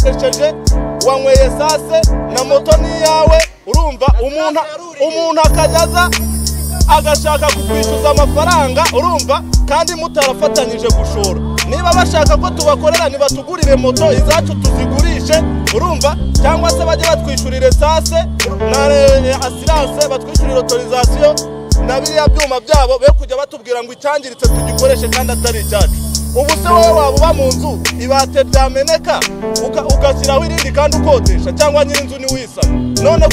wasekeje wanyweye sase na moto ni iyawe urumva umuntu umuntu akajyaza agashaka kukwishyuza amafaranga urumva kandi mutarafatanyije gushora niba bashaka ko tubakorera ntibatugurire moto izacu tuzigurishe urumva cyangwa se bajye batwishyurira esase na eh, asiranse batwishyurire otorizasiyo na biriya byuma byabo be kujya batubwira ngo icyangiritse tugikoreshe kandi atari icyacu ubu se wowe waba uba mu nzu ibate ryameneka uka- ugashyiraho irindi kandi ukodesha cyangwa nyir'inzu ntiwisana none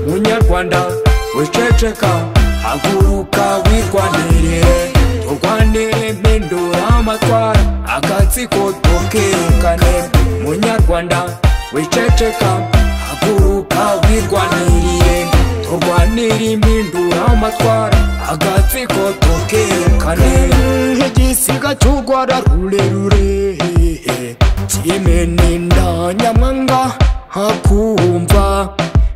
munyarwanda wiceceka haguruka wirwanirire turwanire mpindura amatwara agatsiko tukirukane munyarwanda wiceceka haguruka wirwanirire turwanire impindura amatwara agatsiko tukirukane nk'igisiga cy'urwara rurerure kimeninda nyamwanga hakumva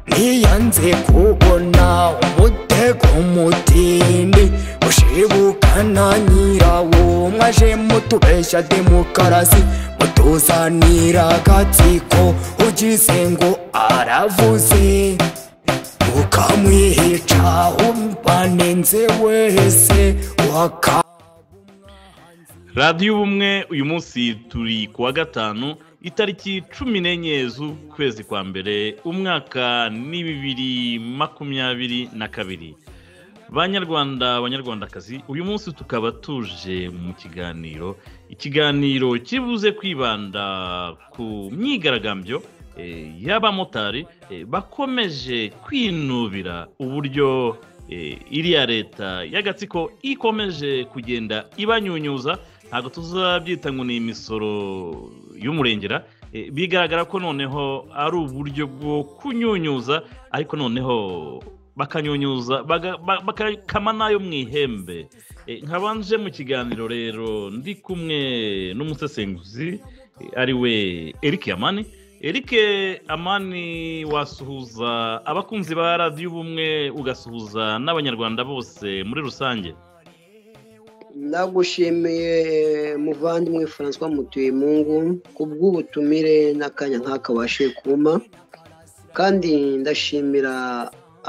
ntiyanze kubona umutego mutindi ushibukana nyirawo mwaje mutubeshya demokarasi mutuzanira agatsiko ugize ngo aravuze ukamwihica umbanenze wese waka radiyo ubumwe uyu munsi turi ku wa gatanu itariki cumi n'enye z'ukwezi kwa mbere umwaka ni bibiri makumyabiri na kabiri banyarwanda banyarwandakazi uyu munsi tukaba tuje mu kiganiro ikiganiro kibuze kwibanda ku myigaragambyo eh, y'abamotari eh, bakomeje kwinubira uburyo eh, iriya leta y'agatsiko ikomeje kugenda ibanyunyuza ntabwo tuzabyita ngo ni imisoro y'umurengera eh, bigaragara ko noneho ari uburyo bwo kunyunyuza ariko noneho bakanyunyuza baga- ba- bakakama n'ayo mu ihembe Eh, nkabanje mu kiganiro rero ndi kumwe n'umusesenguzi eh, ari we eric amani eric amani wasuhuza abakunzi ba radiyo ubumwe ugasuhuza n'abanyarwanda bose muri rusange ndagushimiye muvandimwe francois mutuyemungu ku bw'ubutumire n'akanya nk'aka wabashije kuma kandi ndashimira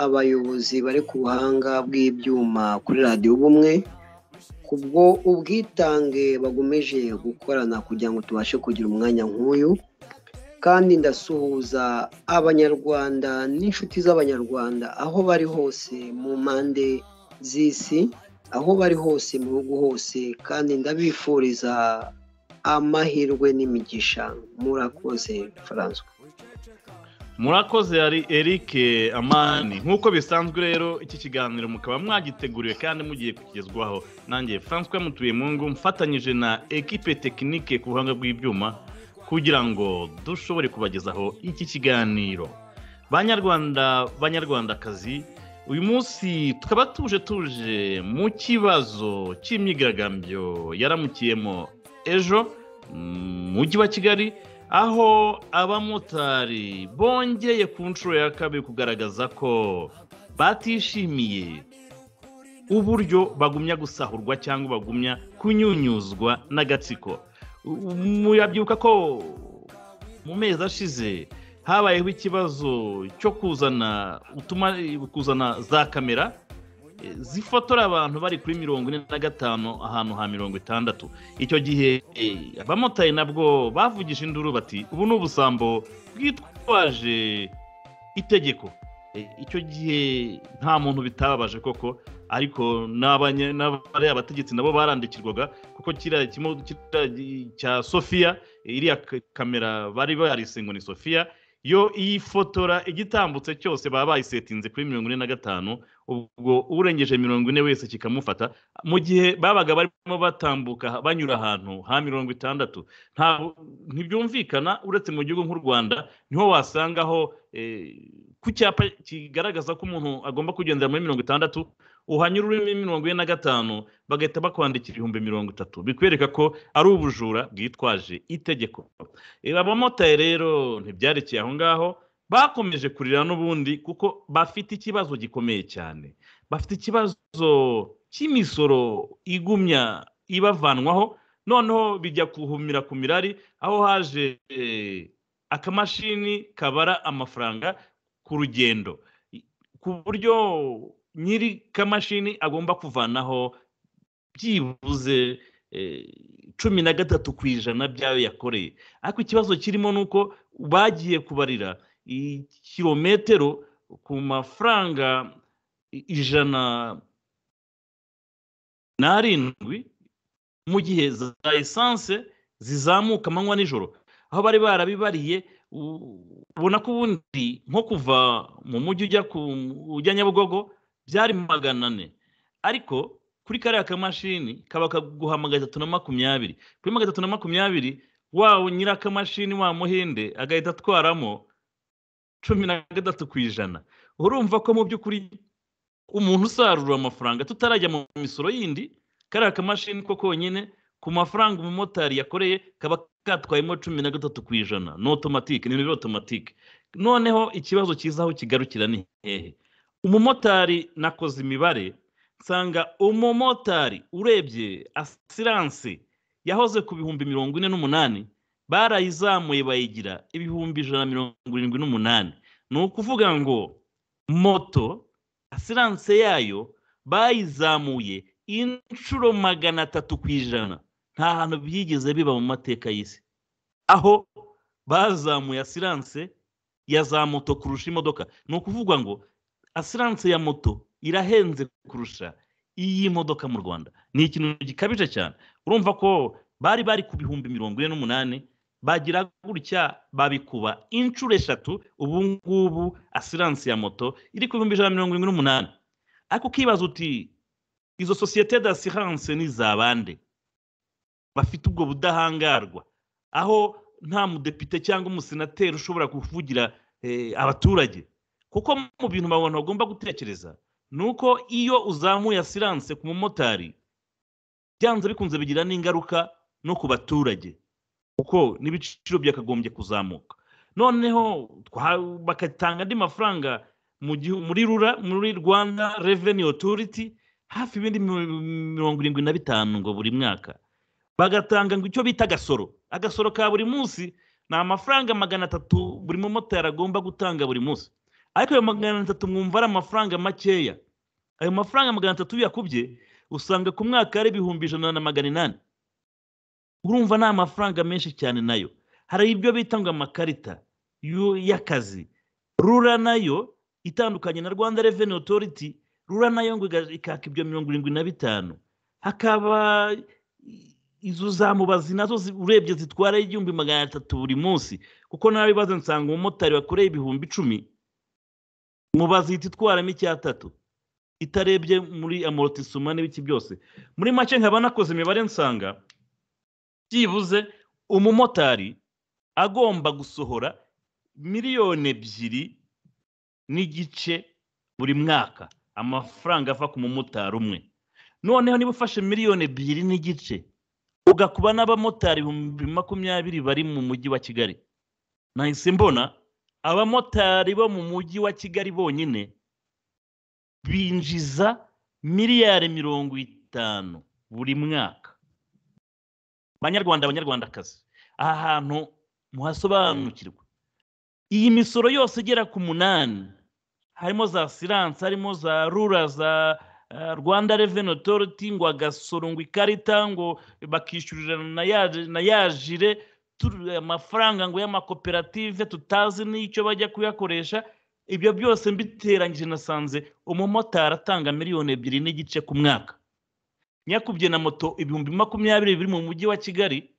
abayobozi bari ku buhanga bw'ibyuma kuri radiyo ubumwe kubwo ubwitange bagomeje gukorana kugira ngo tubashe kugira umwanya nk'uyu kandi ndasuhuza abanyarwanda n'inshuti z'abanyarwanda aho bari hose mu mpande z'isi aho bari hose mu bihugu hose kandi ndabifuriza amahirwe n'imigisha murakoze François murakoze yari eric amani nk'uko bisanzwe rero iki kiganiro mukaba mwagiteguriwe kandi mugiye kugezwaho nanjye francois mutuyemungu mfatanyije na ekipe tekinike ku buhanga bw'ibyuma kugira ngo dushobore kubagezaho iki kiganiro banyarwanda banyarwandakazi uyu munsi tukaba tuje tuje mu kibazo cy'imyigaragambyo yaramukiyemo ejo mu mujyi wa kigali aho abamotari bongeye ku nshuro ya kabiri kugaragaza ko batishimiye uburyo bagumya gusahurwa cyangwa bagumya kunyunyuzwa n'agatsiko U- murabyibuka ko mu mezi ashize habayeho ikibazo cyo kuzana utuma kuzana za kamera eh, zifotora abantu bari kuri mirongo ine na gatanu ahantu ha mirongo itandatu icyo gihe eh, abamotari nabwo bavugije induru bati ubu ni ubusambo bwitwaje itegeko Eh, icyo gihe nta muntu bitababaje koko ariko n'abanya- n'abari abategetsi nabo barandikirwaga kuko kiriya kimo- kiriya gi- cya sofiya eh, iriya ka- kamera bari barise ngo ni sofiya yo iyifotora igitambutse cyose baba bayisetinze kuri mirongo ine na gatanu ubwo urengeje mirongo ine wese kikamufata mu gihe babaga barimo batambuka banyura ahantu ha mirongo itandatu nta- ntibyumvikana uretse mu gihugu nk'u rwanda niho wasangaho eh, ku cyapa kigaragaza ko umuntu agomba kugendera muri mirongo itandatu uhanyura urimo mirongo ine na gatanu bagahita bakwandikira ibihumbi mirongo itatu bikwereka ko ari ubujura bwitwaje itegeko Eh, abamotari rero ntibyarekeye aho ngaho bakomeje kurira n'ubundi kuko bafite ikibazo gikomeye cyane bafite ikibazo cy'imisoro igumya ibavanwaho noneho bijya kuhumira ku mirari aho haje akamashini kabara amafaranga ku rugendo ku buryo nyiri kamashini agomba kuvanaho byibuze cumi na gatatu ku ijana by'ayo yakoreye ariko ikibazo kirimo ni uko bagiye kubarira kilometero ku mafaranga ijana n'arindwi mu gihe za esanse zizamuka amanywa nijoro aho bari barabibariye ubona ko ubundi nko kuva mu mujyi ujya nyabugogo byari magana ane ariko kuri kariya kamashini kaba kaguha magana atatu na makumyabiri kuri magana atatu na makumyabiri wa nyirakamashini wa muhinde agahita atwaramo cumi na gatatu ku ijana urumva ko mu by'ukuri umuntu usarura amafaranga tutarajya mu misoro yindi kariya kamashini ko konyine ku mafaranga umumotari yakoreye kaba katwayemo cumi na gatatu ku ijana ni otomatike ni bibiri otomatike noneho ikibazo cyiza aho kigarukira ni hehe umumotari nakoze imibare nsanga umumotari urebye asiranse yahoze ku bihumbi mirongo ine n'umunani barayizamuye bayigira ibihumbi ijana na mirongo irindwi n'umunani ni ukuvuga ngo moto asiranse yayo bayizamuye inshuro magana atatu ku ijana nta hantu byigeze biba mu mateka y'isi aho bazamuye asiranse ya za moto kurusha imodoka ni ukuvuga ngo asiranse ya moto irahenze kurusha iy'imodoka mu rwanda ni ikintu gikabije cyane urumva ko bari bari ku bihumbi mirongo ine n'umunani bagira gutya babikuba inshuro eshatu ubu ngubu asiranse ya moto iri ku bihumbi ijana na mirongo irindwi n'umunani ariko ukibaza uti izo sosiyete d'asiranse ni za bande bafite ubwo budahangarwa aho nta mudepite cyangwa umusenateri ushobora kuvugira abaturage kuko mu bintu abantu bagomba gutekereza ni uko iyo uzamuye asiranse ku mumotari byanze bikunze bigira n'ingaruka no ku baturage kuko n'ibiciro byakagombye kuzamuka noneho bakatanga andi mafaranga muri rura muri rwanda reveni otoriti hafi ibindi mirongo irindwi na bitanu ngo buri mwaka bagatanga ngo icyo bita agasoro agasoro ka buri munsi ni amafaranga magana atatu buri mumotari agomba gutanga buri munsi ariko ayo magana atatu mwumva ari amafaranga makeya ayo mafaranga magana atatu yakubye usanga ku mwaka ari ibihumbi ijana na magana inani urumva ni amafaranga menshi cyane nayo hari ibyo bita ngo amakarita y'akazi rura nayo itandukanye na rwanda reveni otoriti rura nayo ngo ikaka ibyo mirongo irindwi na bitanu hakaba izo za mubazi nazo urebye zitwara igihumbi magana atatu buri munsi kuko nawe bibaze nsanga umumotari wakoreye ibihumbi icumi mubazi ihita itwaramo icyatatu itarebye muri amorotisoma n'ibiki byose muri make nkaba nakoze imibare nsanga byibuze umumotari agomba gusohora miliyoni ebyiri n'igice buri mwaka amafaranga ava ku mumotari umwe noneho niba ufashe miliyoni ebyiri n'igice ugakuba n'abamotari ibihumbi makumyabiri bari mu mujyi wa kigali nahise mbona abamotari bo mu mujyi wa kigali bonyine binjiza miliyari mirongo itanu buri mwaka banyarwanda abanyarwandakazi aha hantu muhasobanukirwa iyi misoro yose igera ku munani harimo za siranse harimo za rura za rwanda reveni otoriti ngo agasoro ngo ikarita ngo bakishyurira na yajire amafaranga ngo y'amakoperative tutazi n'icyo bajya kuyakoresha ibyo byose mbiteranyije nasanze umumotari atanga miliyoni ebyiri n'igice ku mwaka nyakubye na moto ibihumbi makumyabiri biri mu mujyi wa kigali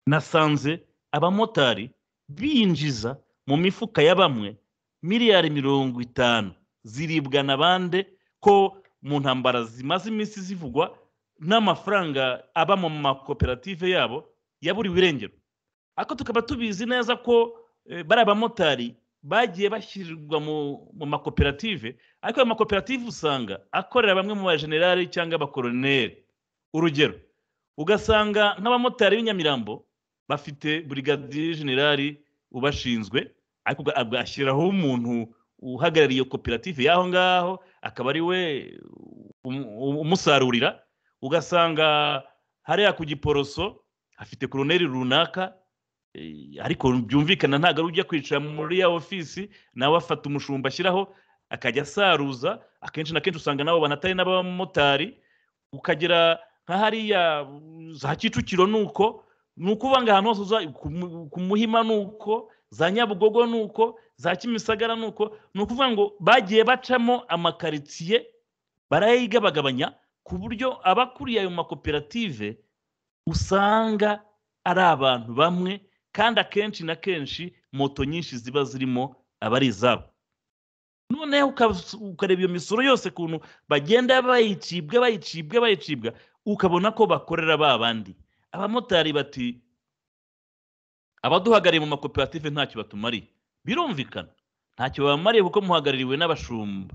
nasanze abamotari binjiza mu mifuka ya bamwe miliyari mirongo itanu ziribwa na bande ko mu ntambara zimaze iminsi zivugwa n'amafaranga aba mu makoperative yabo yaburiwe irengero ariko tukaba tubizi neza ko bari abamotari bagiye bashyirirwa mu makoperative ariko ayo makoperative usanga akorera bamwe mu bajenerali cyangwa abakoroneri urugero ugasanga nk'abamotari b'inyamirambo bafite burigadiye generali ubashinzwe ariko agashyiraho umuntu uhagarariye iyo koperative y'aho ngaho akaba ari we umusarurira ugasanga hariya ku giporoso hafite koroneri runaka ariko byumvikana ntabwo ari ujya kwicara muri ya ofisi nawe afata umushumba ashyiraho akajya asaruza akenshi na kenshi usanga nabo banatari n'abamotari ukagera nka hariya za kicukiro ni uko ni ukuvanga ahantu hose uza ku muhima ni uko za nyabugogo ni uko za kimisagara ni uko ni ukuvuga ngo bagiye bacamo amakaritsiye barayigabagabanya ku buryo abakuriye ayo makoperative usanga ari abantu bamwe kandi akenshi na kenshi moto nyinshi ziba zirimo aba ari izabo noneho ukareba iyo misoro yose ukuntu bagenda bayicibwa bayicibwa bayicibwa ukabona ko bakorera ba bandi abamotari bati abaduhagarariye mu makoperative ntacyo batumariye birumvikana ntacyo babamariye kuko muhagarariwe n'abashumba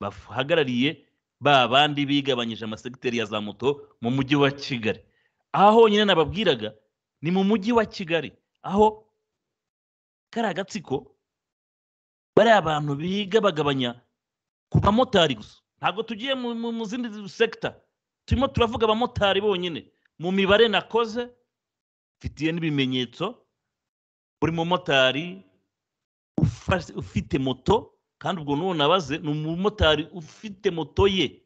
bahagarariye ba bandi bigabanyije amasegiteri ya za moto mu mujyi wa kigali aha honyine nababwiraga ni mu mujyi wa kigali aho kari agatsiko bariya abantu bigabagabanya ku bamotari gusa ntabwo tugiye mu zindi sekita turimo turavuga abamotari bonyine mu mibare nakoze mfitiye n'ibimenyetso buri mumotari ufite moto kandi ubwo n'uwo nabaze ni umumotari ufite moto ye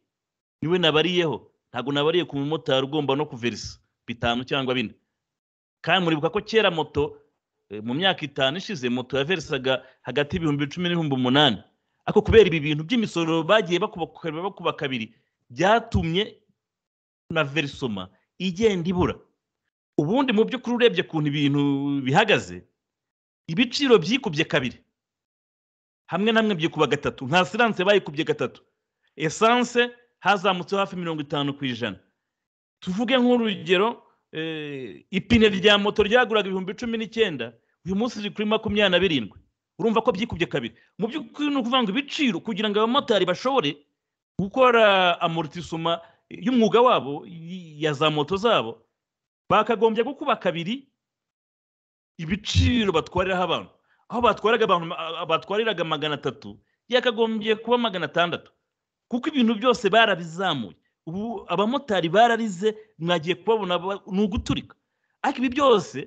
niwe nabariyeho ntabwo nabariye ku mumotari ugomba no kuverisa bitanu cyangwa bine kandi muribuka ko kera moto mu myaka itanu ishize moto yaverisaga hagati y'ibihumbi cumi n'ibihumbi umunani ariko kubera ibi bintu by'imisoro bagiye bakuba kabiri byatumye na verisoma igenda ibura ubundi mu by'ukuri urebye ukuntu ibintu bihagaze ibiciro byikubye kabiri hamwe na hamwe byikuba gatatu nta siranse bayikubye gatatu esanse hazamutseho hafi mirongo itanu ku ijana tuvuge nk'urugero ipine rya moto ryaguraga ibihumbi cumi n'icyenda uyu munsi riri kuri makumyabiri na birindwi urumva ko byikubye kabiri mu by'ukuri ni ukuvuga ngo ibiciro kugira ngo abamotari bashobore gukora amortisoma y'umwuga wabo ya za moto zabo bakagombye gukuba kabiri ibiciro batwariraho abantu aho batwaraga abantu batwariraga magana atatu yakagombye kuba magana atandatu kuko ibintu byose barabizamuye ubu abamotari bararize mwagiye kubabona ni uguturika ariko ibi byose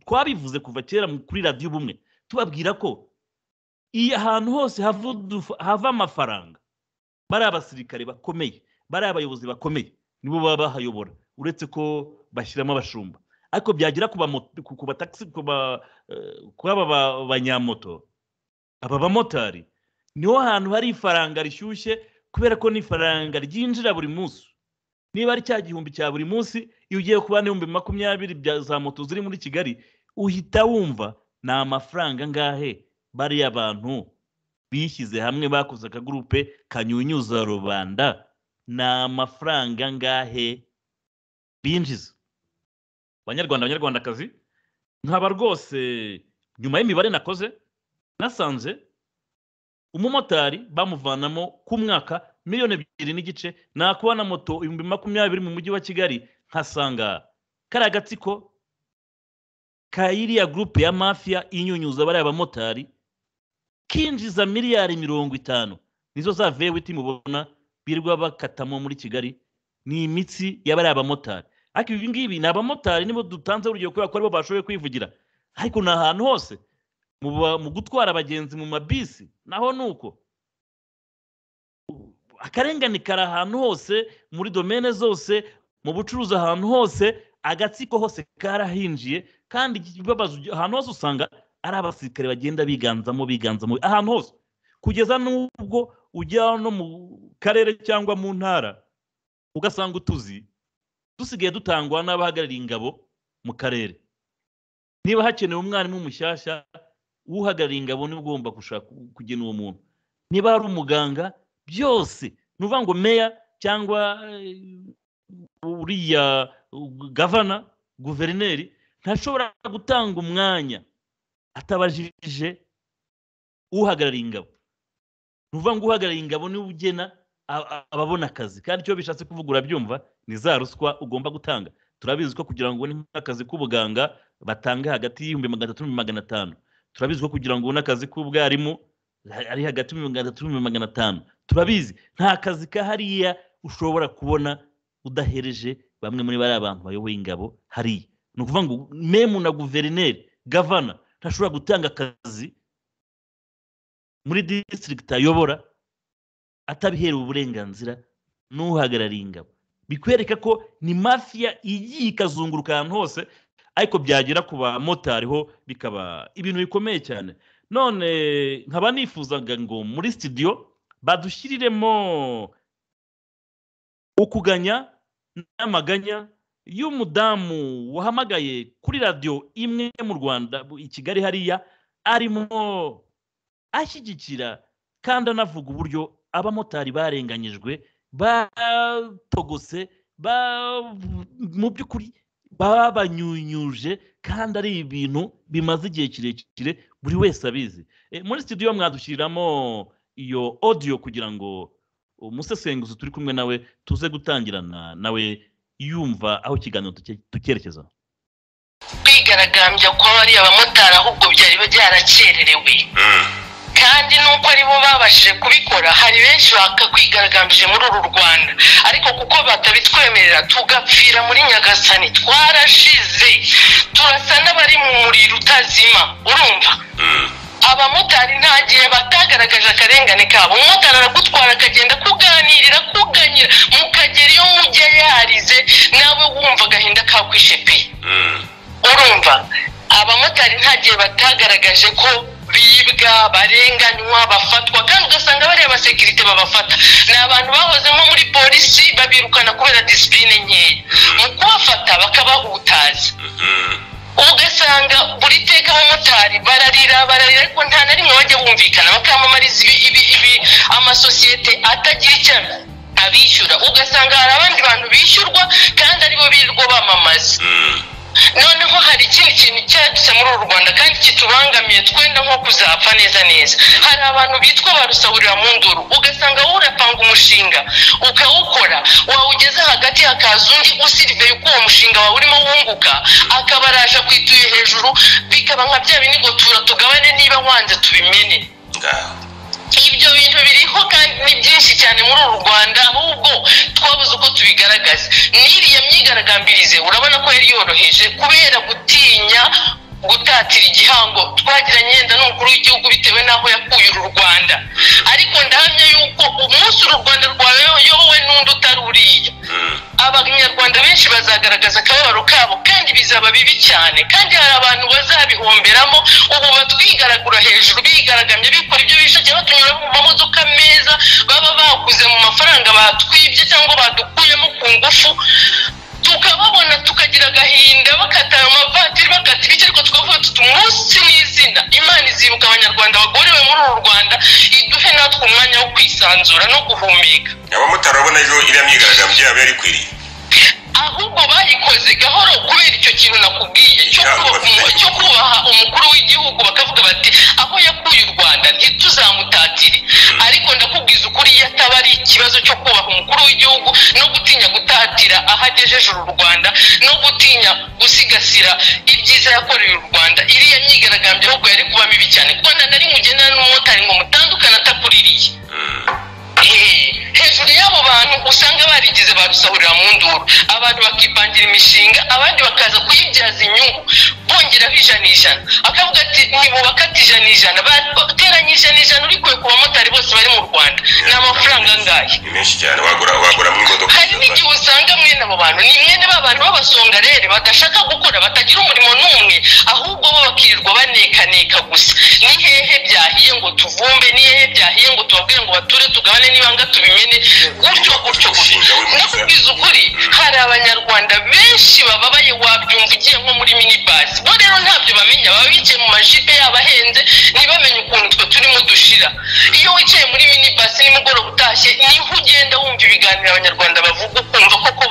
twabivuze kuva kera kuri radiyo ubumwe tubabwira ko iyi ahantu hose hava amafaranga bari abasirikare bakomeye bari abayobozi bakomeye nibo baba bahayobora uretse ko bashyiramo abashumba ariko byagera ku batagisi ku aba banyamoto aba bamotari niho hantu hari ifaranga rishyushye kubera ko n'ifaranga ryinjira buri munsi niba ari cya gihumbi cya buri munsi iyo ugiye kuba n'ibihumbi makumyabiri za moto ziri muri kigali uhita wumva ni amafaranga angahe bariya abantu bishyize hamwe bakoze akagurupe kanyunyuza rubanda ni amafaranga angahe binjiza abanyarwanda abanyarwandakazi nkaba rwose nyuma y'imibare nakoze nasanze umumotari bamuvanamo ku mwaka miliyoni ebyiri n'igice nakuba na moto ibihumbi makumyabiri mu mujyi wa kigali nkasanga kariya agatsiko ka iriya gurupe ya mafiya inyunyuza bariya bamotari kinjiza miliyari mirongo itanu nizo za vewiti mubona birirwa bakatamo muri kigali ni imitsi ya bariya bamotari ariko ibi ngibi ni abamotari nibo dutanze urugero kubera ko aribo bashoboye kwivugira ariko ni ahantu hose mu gutwara abagenzi mu mabisi naho ni uko akarengane kari ahantu hose muri domene zose mu bucuruzi ahantu hose agatsiko hose karahinjiye kandi ahantu hose usanga ari abasirikare bagenda biganzamo biganzamo ahantu hose kugeza n'ubwo ujya no mu karere cyangwa mu ntara ugasanga utuzi dusigaye dutangwa n'abahagarariye ingabo mu karere niba hakenewe umwarimu mushyashya uhagarariye ingabo niba ugomba gushaka kugena uwo muntu niba hari umuganga byose ni ukuvuga ngo meya cyangwa uriya gavana guverineri ntashobora gutanga umwanya atabajije uhagarariye ingabo ni ukuvuga ngo uhagarariye ingabo niwe ugena ababona akazi kandi icyo bishatse kuvuga urabyumva ni za ruswa ugomba gutanga turabizi ko kugira ngo ubone nk'akazi k'ubuganga batanga hagati y'ibihumbi magana atatu n'ibihumbi magana atanu turabizi ko kugira ngo ubone akazi k'ubwarimu ari hagati y'ibihumbi magana atatu n'ibihumbi magana atanu turabizi nta kazi kahariya ushobora kubona udahereje bamwe muri bariya bantu bayoboye ingabo hariya ni ukuvuga ngo memu na guverineri gavana ntashobora gutanga akazi muri disitirigiti ayobora atabiherewe uburenganzira n'uhagarariye ingabo bikwereka ko ni mafiya igiye ikazunguruka ahantu hose ariko byagera ku bamotari ho bikaba ibintu bikomeye cyane none nkaba nifuzaga ngo muri sitidiyo badushyiriremo ukuganya n'amaganya y'umudamu wahamagaye kuri radiyo imwe mu rwanda i kigali hariya arimo ashyigikira kandi anavuga uburyo abamotari barenganyijwe batogose mu by'ukuri babanyunyuje kandi ari ibintu bimaze igihe kirekire buri wese abizi muri sitidiyo mwadushyiriramo iyo odiyo kugira ngo umusesenguzi turi kumwe nawe tuze gutangirana nawe yumva aho ikiganiro tucyerekeza kwigaragambya kwa bariya bamotari ahubwo byari byarakererewe kandi nuko aribo babashije kubikora hari benshi bakakwigaragambije muri uru rwanda ariko kuko batabitwemerera tugapfira muri nyagasani twarashize turasa n'abari mu muriro utazima urumva abamotari nta gihe batagaragaje akarengane kabo umumotari aragutwara akagenda kuganirira kuganyira mukagera iyo mujya yarize nawe wumva agahinda kakwishepeye urumva abamotari nta gihe batagaragaje ko bibwa barenganywa bafatwa kandi ugasanga bariya abasekirite babafata ni abantu bahozemo muri polisi babirukana kubera disipurine nkeya mu kubafata bakabahutaza ugasanga buri teka abamotari bararira bararira ariko nta na rimwe bajya bumvikana bakamamariza amasosiyete atagira icyo abishyura ugasanga hari abandi bantu bishyurwa kandi aribo birirwa bamamaza noneho hari ikindi kintu cyadutse muri uru rwanda kandi kitubangamiye twenda nko kuzapfa neza neza hari abantu bitwa barusahurira mu nduru ugasanga wowe urapanga umushinga ukawukora wawugeza hagati hakaza undi usiriveye uko uwo mushinga wawe urimo wunguka akaba araje kwituye hejuru bikaba nka bya binigotura tugabane niba wanze tubimene ibyo bintu biriho kandi ni byinshi cyane muri uru rwanda ahubwo twabuze uko tubigaragaza n'iriya myigaragambirize urabona ko yari yoroheje kubera gutinya gutatira igihango twagiranye yenda n'umukuru w'igihugu bitewe n'aho yakuye uru rwanda ariko ndahamya yuko umunsi uru rwanda rwayobowe n'undi utari uriya abanyarwanda benshi bazagaragaza akababaro kabo kandi bizaba bibi cyane kandi hari abantu bazabihomberamo ubu batwigaragura hejuru bigaragambye bikora ibyo bishakiye batunyura mu mamodoka meza baba baguze mu mafaranga batwibye cyangwa badukuyemo ku ngufu tukababona tukagira agahinda bakata amavatiri bakata ibiki ariko tukavuga tuti umunsi n'izina imana izibuka abanyarwanda bagorewe muri uru rwanda iduhe natwe umwanya wo kwisanzura no guhumeka abamotari babona ejo iriya myigaragambyo yabo yari ikwiriye ahubwo bayikoze gahoro kubera icyo kintu nakubwiye cyo kubaha umukuru w'igihugu bakavuga bati aho yakuye u rwanda ntituzamutatire ariko ndakubwiza ukuri iyo ataba ari ikibazo cyo kubaha umukuru w'igihugu no gutinya gutatira aho agejeje uru rwanda no gutinya gusigasira ibyiza yakoreye u rwanda iriya myigaragambyo ahubwo yari kuba mibi cyane kuko nta na rimwe ugendana n'umumotari ngo mutandukane atakuririye hejuru y'abo bantu usanga barigize barusahurira mu nduru abantu bakipangira imishinga abandi bakaza kuyibyaza inyungu bongeraho ijana ijana akavuga ati ntibubakate ijana ijana bateranye ijana ijana urikuye ku bamotari bose bari mu rwanda ni amafaranga angahe ni menshi cyane wagura wagura mu imodoka hari n'igihe usanga mwene abo bantu ni mwene ba bantu b'abasongarere badashaka gukora batagira umurimo n'umwe ahubwo bo bakirirwa banekaneka gusa ni hehe byahiye ngo tuvumbe ni hehe byahiye ngo tubabwire ngo bature tugabane n'ibanga tubimene gutyo gutyo gutyo nakubwiza ukuri hari abanyarwanda benshi bababaye wabyumva ugiye nko muri minibasi bo rero ntabyo bamenya baba bicaye mu majipe yabo ahenze ntibamenye ukuntu twe turimo dushira iyo wicaye muri minibasi nimugoroba utashye niho ugenda wumva ibiganiro abanyarwanda bavuga ukumva koko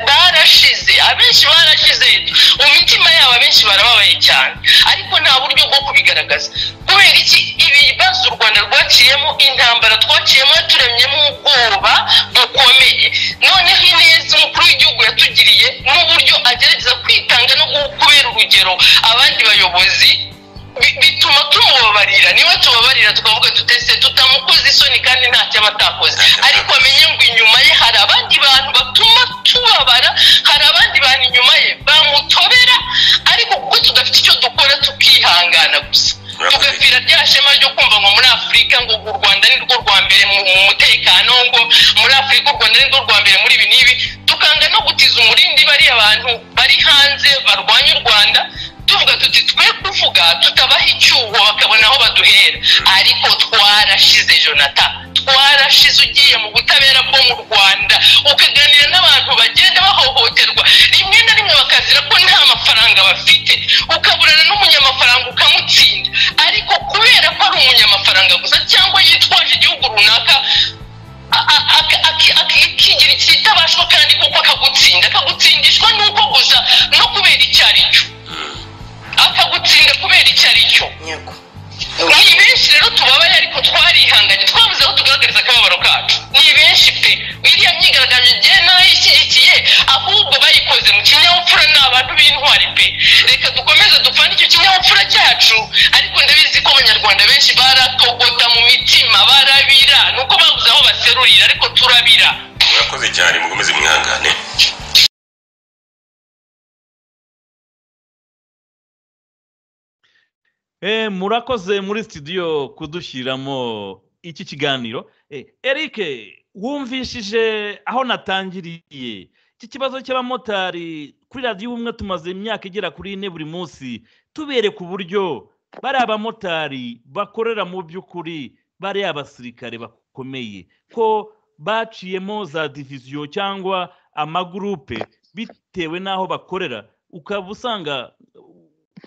barashize abenshi barashize mu mitima yabo abenshi barababaye cyane ariko nta buryo bwo kubigaragaza kubera iki ibibazo u rwanda rwaciyemo intambara twaciyemo yaturemyemo ubwoba bukomeye noneho ineza umukuru w'igihugu yatugiriye n'uburyo agerageza kwitanga no kubera urugero abandi bayobozi bituma tubabarira tukavuga tutese tutamukoze isoni kandi ntacyo aba atakoze ariko amenye ngo inyuma ye hari abandi bantu batuma tubabara hari abandi bantu inyuma ye bamutobera ariko kuko tudafite icyo dukora tukihangana gusa tugapfira rya shema ryo kumva ngo muri afurika ngo u rwanda ni rwo rwa mbere mu mu mutekano ngo muri afurika u rwanda ni rwo rwa mbere muri ibi n'ibi tukanga no gutiza umurindi bariya bantu bari hanze barwanya u rwanda tuvuga tuti twe kuvuga tutabaha icyuho bakabona aho baduhera ariko twarashize jonata twarashize ugiye mu butabera bwo mu rwanda ukaganira n'abantu bagenda bahohoterwa rimwe na rimwe bakazira ko nta mafaranga bafite ukaburana n'umunyamafaranga ukamutsinda ariko kubera ko ari umunyamafaranga gusa cyangwa yitwaje igihugu runaka akigira ikitabashwa kandi kuko akagutsinda akagutsindishwa nuko gusa no kubera icyo ari cyo akagutsinda kubera icyo ari cyo ni benshi rero tubabaye ariko twarihanganye twabuze aho tugaragariza akababaro kacu ni benshi pe iriya myigaragambyo igihe nayishyigikiye ahubwo bayikoze mu kinyabupfura ni abantu b'intwari pe reka dukomeze dupfane icyo kinyabupfura cyacu ariko ndabizi ko abanyarwanda benshi baratogota mu mitima barabira ni uko babuze aho baserurira ariko turabira murakoze cyane mukomeze mwihangane Eh, murakoze muri studio kudushyiriramo iki kiganiro Eh, Eric wumvishije aho natangiriye iki kibazo cy'abamotari kuri radiyo ubumwe tumaze imyaka igera kuri ine buri munsi tubereka uburyo bari abamotari bakorera mu by'ukuri bari abasirikare bakomeye ko baciyemo za diviziyo cyangwa amagurupe bitewe n'aho bakorera ukaba usanga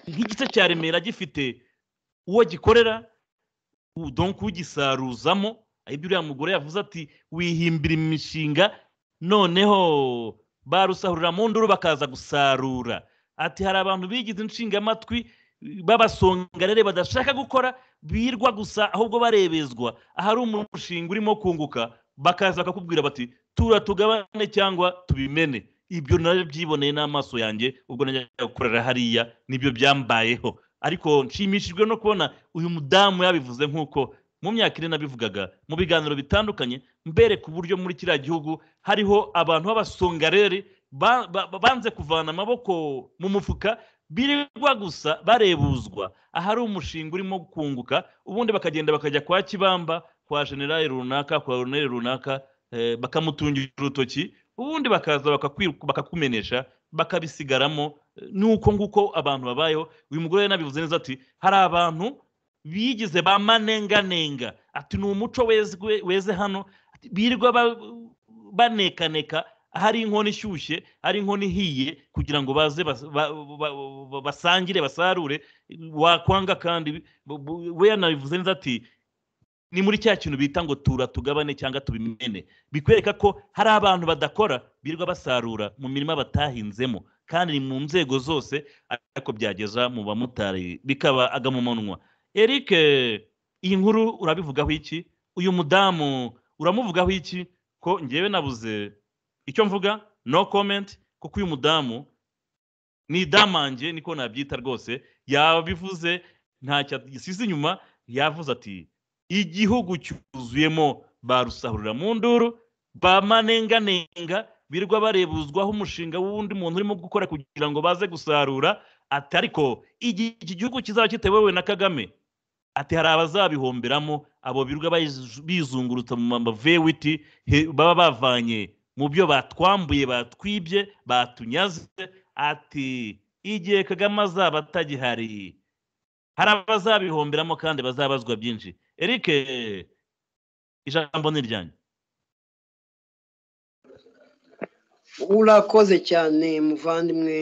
nk'igice cya remera gifite uwo gikorera donka ugisaruzamo ibyo uriya mugore yavuze ati wihimbira imishinga noneho barusarurira mu nduru bakaza gusarura ati hari abantu bigize inshingamatwi b'abasongarere badashaka gukora birwa gusa ahubwo barebezwa ahari umushinga urimo kunguka bakaza bakakubwira bati tura tugabane cyangwa tubimene ibyo nabyo byiboneye n'amaso yanjye ubwo najyaga gukorera hariya nibyo byambayeho ariko nshimishijwe no kubona uyu mudamu yabivuze nk'uko mu myaka ine nabivugaga mu biganiro bitandukanye mbereka uburyo muri kiriya gihugu hariho abantu b'abasongareri ba- ba- ba- banze kuvana amaboko mu mufuka birirwa gusa barebuzwa ahari umushinga urimo kunguka ubundi bakagenda bakajya kwa kibamba kwa generali runaka kwa runeri runaka eh, bakamutungira urutoki ubundi bakaza bakakwi- bakakumenesha bakabisigaramo eh, nuko nguko abantu babayeho uyu mugore nabivuze neza ati hari abantu bigize ba manenganenga ati ni umuco wezwe- weze hano ati, birirwa ba- banekaneka hari inkono ishyushye hari inkono ihiye kugira ngo baze bas- ba- ba- ba- basangire basarure wakwanga kandi bu- bu- we yanabivuze neza ati ni muri cya kintu bita ngo tura tugabane cyangwa tubimene bikwereka ko hari abantu badakora birirwa basarura mu mirima batahinzemo kandi ni mu nzego zose ariko byageza mu bamotari bikaba agamumanwa eric iyi nkuru urabivugaho iki uyu mudamu uramuvugaho iki ko ngewe nabuze icyo mvuga no comment kuko uyu mudamu ni idamange niko nabyita rwose yabivuze ntacyo yasize inyuma yavuze ati igihugu cyuzuyemo ba rusahurira mu nduru ba manenganenga birirwa barebuzwaho umushinga w'undi muntu urimo gukora kugira ngo baze gusarura ati ariko igihe iki gihugu kizaba kitayobowe na kagame ati hari abazabihomberamo abo birirwa bayiz- bizungurutsa mu mavewiti baba bavanye mu byo batwambuye batwibye batunyaze ati igihe kagame azaba atagihari hari abazabihomberamo kandi bazabazwa byinshi eric ijambo ni iryanyu urakoze cyane muvandimwe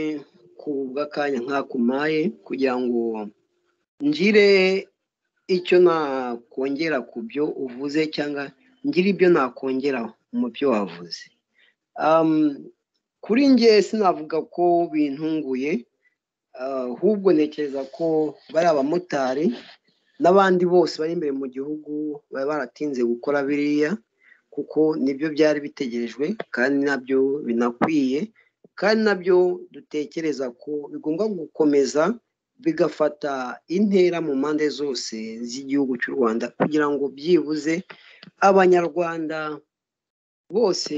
ku bw'akanya nk'akumaye kugira ngo ngire icyo nakongera ku byo uvuze cyangwa ngire ibyo nakongera mu byo wavuze Am, kuri nge sinavuga ko bintunguye ah, ahubwo ntekereza ko bari abamotari n'abandi bose bari imbere mu gihugu baba baratinze gukora biriya kuko nibyo byari bitegerejwe kandi nabyo binakwiye kandi nabyo dutekereza ko bigomba gukomeza bigafata intera mu mpande zose z'igihugu cy'u rwanda kugira ngo byibuze abanyarwanda bose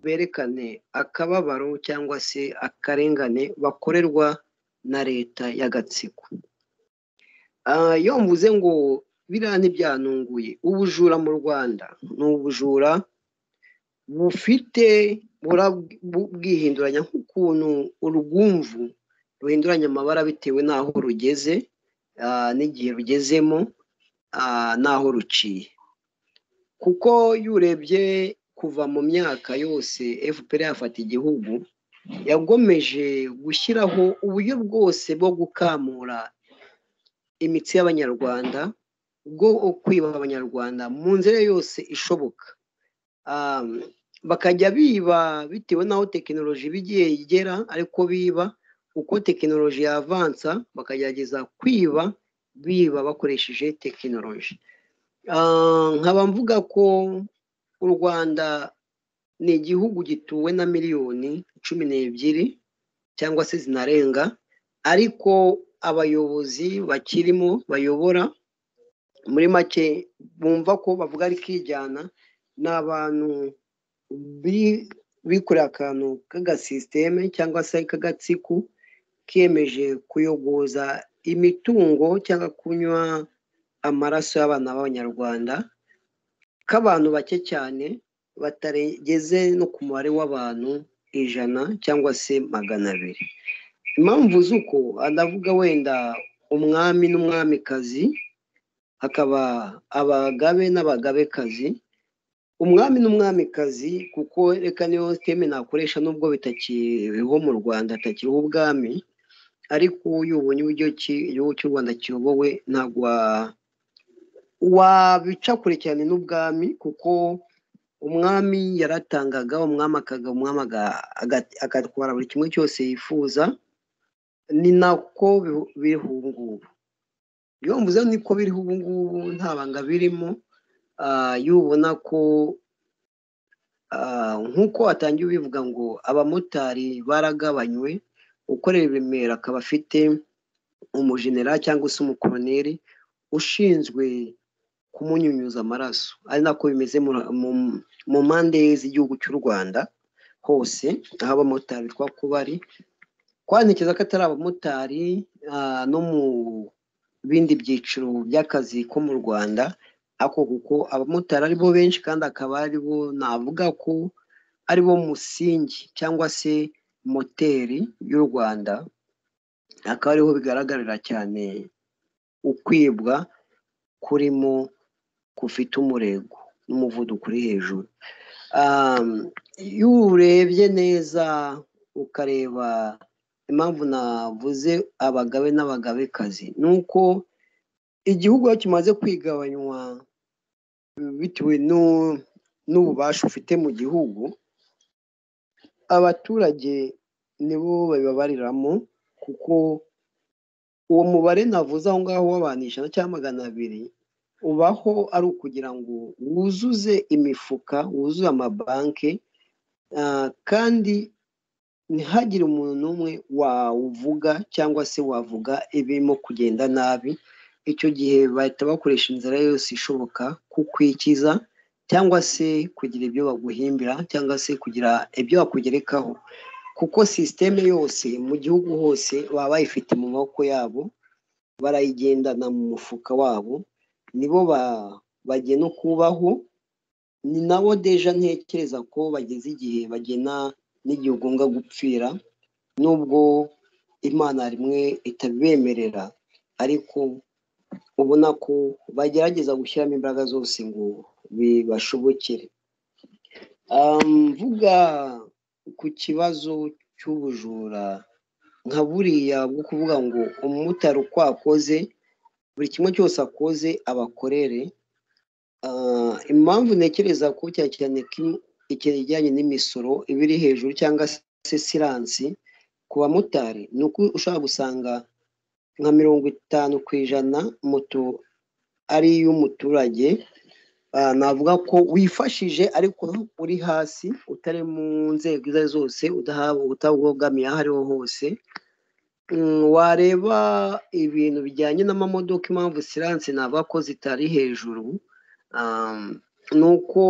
berekane akababaro cyangwa se akarengane bakorerwa na leta y'agatsiko Ah, iyo mvuze ngo biriya ntibyanunguye ubujura mu rwanda ni ubujura bufite burab- bu- bwihinduranya nk'ukuntu urwumvu ruhinduranya amabara bitewe n'aho rugeze ah, n'igihe rugezemo ah, n'aho ruciye kuko iyo urebye kuva mu myaka yose fpr yafata igihugu yagomeje gushyiraho uburyo bwose bwo gukamura imitsi y'abanyarwanda bwo kwiba abanyarwanda mu nzira yose ishoboka Um, bakajya biba bitewe n'aho tekinoloji iba igiye igera ariko biba uko tekinoloji yavansa bakagerageza kwiba biba bakoresheje tekinoloji Ah, nkaba mvuga ko u rwanda ni igihugu gituwe na miliyoni cumi n'ebyiri cyangwa se zinarenga ariko abayobozi bakirimo bayobora muri make bumva ko bavuga ari kwijyana ni abantu bi- bikorera akantu k'agasisiteme cyangwa se k'agatsiko kemeje kuyogoza imitungo cyangwa kunywa amaraso y'abana b'abanyarwanda k'abantu bake cyane batarigeze no ku mubare w'abantu ijana cyangwa se magana abiri impamvu z'uko ndavuga wenda umwami n'umwamikazi hakaba abagabe n'abagabekazi umwami n'umwamikazi kuko reka niyo siteme nakoresha nubwo bitakiriho mu rwanda atakiriho ubwami ariko iyo ubonye uburyo ki igihugu cy'u rwanda kiyobowe ntabwo wa- wabica kure cyane n'ubwami kuko umwami yaratangaga umwami akaga umwami aga- aga- agatwara buri kimwe cyose yifuza ni nako bihu- biriho ubu ngubu iyo mvuze niko biriho ubu ngubu nta banga birimo ah, iyo ubona ko ah, nk'uko watangiye ubivuga ngo abamotari baragabanywe ukorera i remera akaba afite umujenera cyangwa se umukoroneri ushinzwe kumunyunyuza amaraso ari nako bimeze mu- mu- mu mpande z'igihugu cy'u rwanda hose aho abamotari bitwa ko bari kwantekereza ko atari abamotari ah, no mu bindi byiciro by'akazi ko mu rwanda ako kuko abamotari ari bo benshi kandi akaba ari bo navuga ko ari bo musingi cyangwa se moteri y'u rwanda akaba ariho bigaragarira cyane ukwibwa kurimo kufite umurego n'umuvuduko uri hejuru Um, iyo urebye neza ukareba impamvu navuze abagabe n'abagabekazi ni uko igihugu iyo kimaze kwigabanywa bitewe n'u- n'ububasha ufite mu gihugu abaturage nibo babibabariramo kuko uwo mubare navuze aho ngaho w'abantu ijana cyangwa magana abiri ubaho ari ukugira ngo wuzuze imifuka wuzuze amabanki ah, kandi ntihagire umuntu n'umwe wawuvuga cyangwa se wavuga ibirimo kugenda nabi icyo gihe bahita bakoresha inzira yose ishoboka kukwikiza cyangwa se kugira ibyo baguhimbira cyangwa se kugira ibyo bakugerekaho kuko sisiteme yose mu gihugu hose baba bayifite mu maboko yabo barayigendana mu mufuka wabo nibo ba- bagena uko ubaho ni nabo deja ntekereza ko bageze igihe bagena n'igihe ugomba gupfira nubwo imana rimwe itabibemerera ariko ubona ko bagerageza gushyiramo imbaraga zose ngo bibashobokere Ah, mvuga ku kibazo cy'ubujura nka buriya bwo kuvuga ngo umumotari uko akoze buri kimwe cyose akoze abakorere Ah, impamvu ntekereza ko cyane cyane ko ikintu kijyanye n'imisoro iba iri hejuru cyangwa se siransi ku bamotari ni uko ushobora gusanga nka mirongo itanu ku ijana moto ari iy'umuturage Ah, navuga ko wifashije ariko uri hasi utari mu nzego izo ari zo zose udahabwa utabogamiye aho ariho hose wareba ibintu bijyanye n'amamodoka impamvu siranse ntabwo ko zitari hejuru ni uko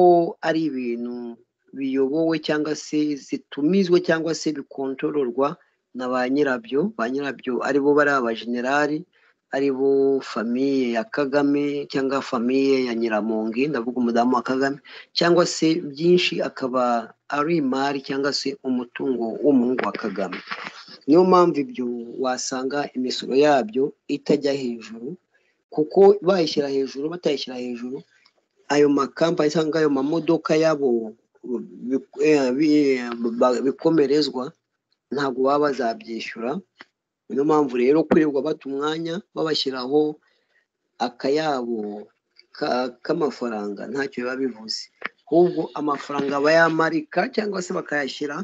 ari ibintu biyobowe cyangwa se zitumizwa cyangwa se bikontororwa na ba nyirabyo ba nyirabyo aribo bari abajenerali aribo famiye ya kagame cyangwa famiye ya nyiramongi ndavuga umudamu wa kagame cyangwa se byinshi akaba ari imari cyangwa se umutungo w'umuhungu wa kagame niyo mpamvu ibyo wasanga imisoro yabyo itajya hejuru kuko bayishyira hejuru batayishyira hejuru ayo makampani cyangwa ayo mamodoka yabo bikomerezwa ntabwo baba bazabyishyura niyo mpamvu rero kwirirwa bata umwanya babashyiraho akayabo k'amafaranga ntacyo biba bivuze ahubwo amafaranga bayamarika cyangwa se bakayashyira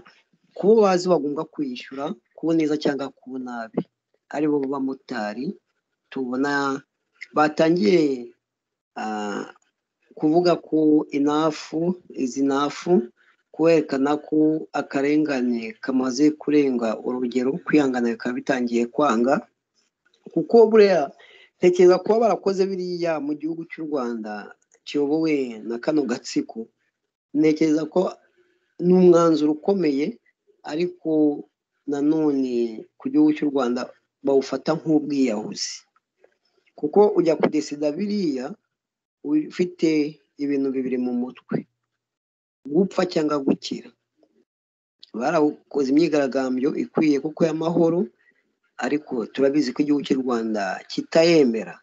ku bo bazi bagomba kwishyura ku neza cyangwa ku nabi aribo b'abamotari tubona batangiye kuvuga ko inafu izi nafu kwerekana ko akarengane kamaze kurenga urugero kwihangana bikaba bitangiye kwanga kuko buriya ntekereza kuba barakoze biriya mu gihugu cy'u rwanda kiyobowe na kano gatsiko ntekereza ko ni umwanzuro ukomeye ariko nanone ku gihugu cy'u rwanda bawufata nk'ubwiyahuzi kuko ujya kudesida biriya ufite ibintu bibiri mu mutwe gupfa cyangwa gukira barakoze imyigaragambyo ikwiye kuko y'amahoro ariko turabizi ko igihugu cy'u rwanda kitayemera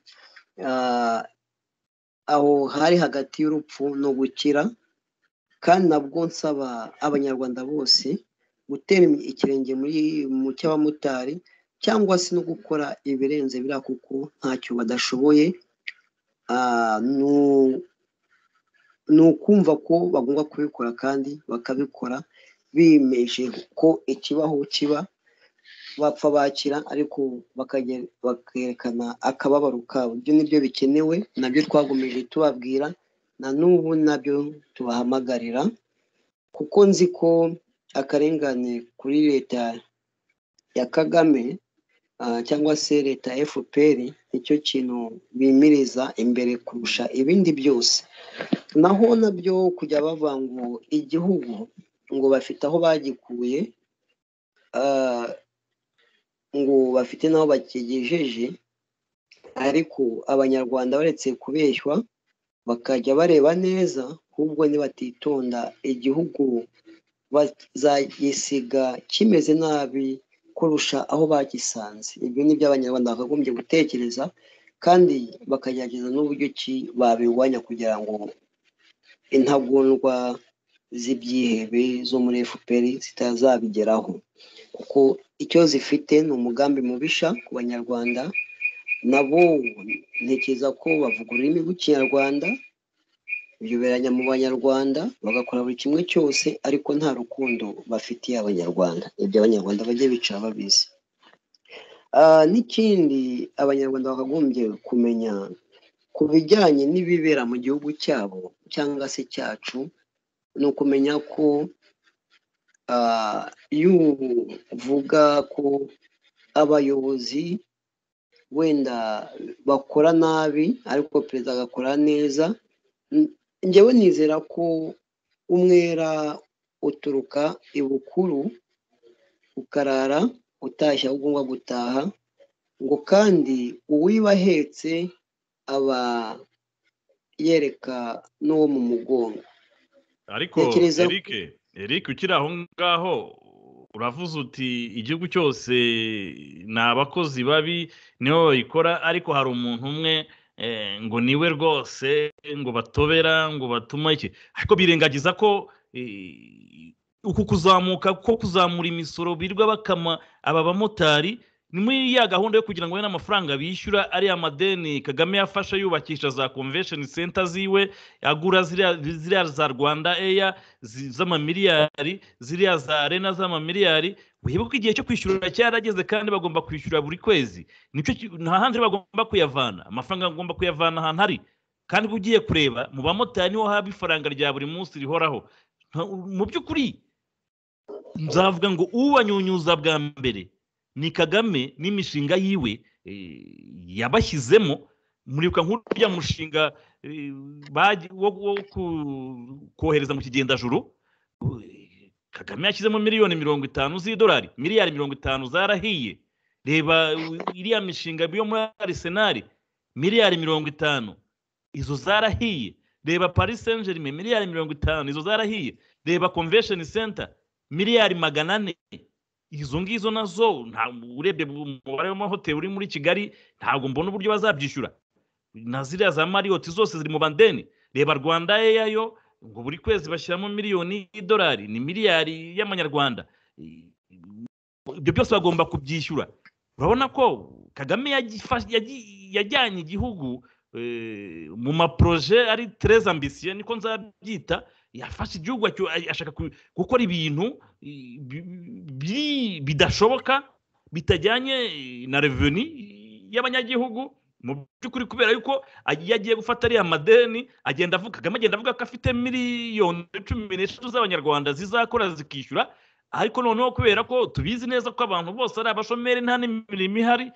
aho hari hagati y'urupfu no gukira kandi nabwo nsaba abanyarwanda bose gutera ikirenge mu cy'abamotari cyangwa se no gukora ibirenze biriya kuko ntacyo badashoboye ni ukumva ko bagomba kubikora kandi bakabikora bimeje ko ikibaho kiba bapfa bakira ariko bakerekana akababaro kabo ibyo nibyo bikenewe nabyo twagomeje tubabwira na n'ubu nabyo tubahamagarira kuko nzi ko akarengane kuri leta ya kagame cyangwa se leta ya fpr nicyo kintu bimiriza imbere kurusha ibindi byose naho nabyo kujya bavuga ngo igihugu ngo bafite aho bagikuye ngo bafite n'aho bakigejeje ariko abanyarwanda baretse kubeshywa bakajya bareba neza ahubwo ntibatitonda igihugu bazagisiga kimeze nabi kurusha aho bagisanze ibyo ni byo abanyarwanda bakagombye gutekereza kandi bakagerageza n'uburyo ki babirwanya kugira ngo intagondwa z'ibyihebe zo muri fpr zitazabigeraho kuko icyo zifite ni umugambi mubisha ku banyarwanda nabo ntekereza ko bavuga ururimi rw'ikinyarwanda biyoberanya mu banyarwanda bagakora buri kimwe cyose ariko nta rukundo bafitiye abanyarwanda ibyo abanyarwanda bajya bicara babizi n'ikindi abanyarwanda bakagombye kumenya ku bijyanye n'ibibera mu gihugu cyabo cyangwa se cyacu ni ukumenya ko iyo uvuga ko abayobozi wenda bakora nabi ariko perezida agakora neza njyewe nizera ko umwera uturuka ibukuru ukarara utashye aho ugomba gutaha ngo kandi uwiba ahetse aba yereka n'uwo mu mugongo ariko eric eric ukiri aho ngaho uravuze uti igihugu cyose ni abakozi babi nibo bayikora ariko hari umuntu umwe ngo niwe rwose ngo batobera ngo batuma iki ariko birengagiza ko uku kuzamuka ko kuzamura imisoro birwa bakama aba bamotari ni muri ya gahunda yo kugira ngo we n'amafaranga bishyura ariya madeni kagame yafashe yubakisha za convention center ziwe agura ziriya za rwanda eya z'amamiliyari ziriya za arena z'amamiliyari wibuka igihe cyo kwishyura cyarageze kandi bagomba kwishyura buri kwezi nta handi bagomba kuyavana amafaranga agomba kuyavana ahantu ari kandi ugiye kureba mu bamotari niho haba ifaranga rya buri munsi rihoraho mu by'ukuri nzavuga ngo ubanyunyuza bwa mbere ni kagame n'imishinga yiwe eh, yabashyizemo muribuka nk'uriya mushinga eh, bagi- wo wo ku- kohereza mu kigendajuru eh, kagame yashyizemo miliyoni mirongo itanu z'idolari miliyari mirongo itanu zarahiye reba u- iriya mishinga yo muri arisenali miliyari mirongo itanu izo zarahiye reba paris saint germain miliyari mirongo itanu izo zarahiye reba convention center miliyari magana ane izo ngizo nazo nta urebye umubare w'amahoteli uri muri kigali ntabwo mbona uburyo bazabyishyura na ziriya za mariyoti zose ziri mu bandeni reba rwanda eyayo ngo buri kwezi bashyiramo miliyoni y'idolari ni miliyari y'amanyarwanda ibyo byose bagomba kubyishyura urabona ko kagame yagifa- yagiye- yajyanye igihugu eh, mu maproje ari tereza ambisiyo niko nzabyita yafashe igihugu acyo- ashaka ku- gukora ibintu eh, bi- bi- bidashoboka bitajyanye eh, na reveni y'abanyagihugu mu by'ukuri kubera yuko iyo agiye gufata ariya madeni agenda avuga kagame agenda avuga ko afite miliyoni cumi n'eshatu z'abanyarwanda zizakora zikishyura ariko noneho kubera ko tubizi neza ko abantu bose ari abashomeri nta n'imirimo ihari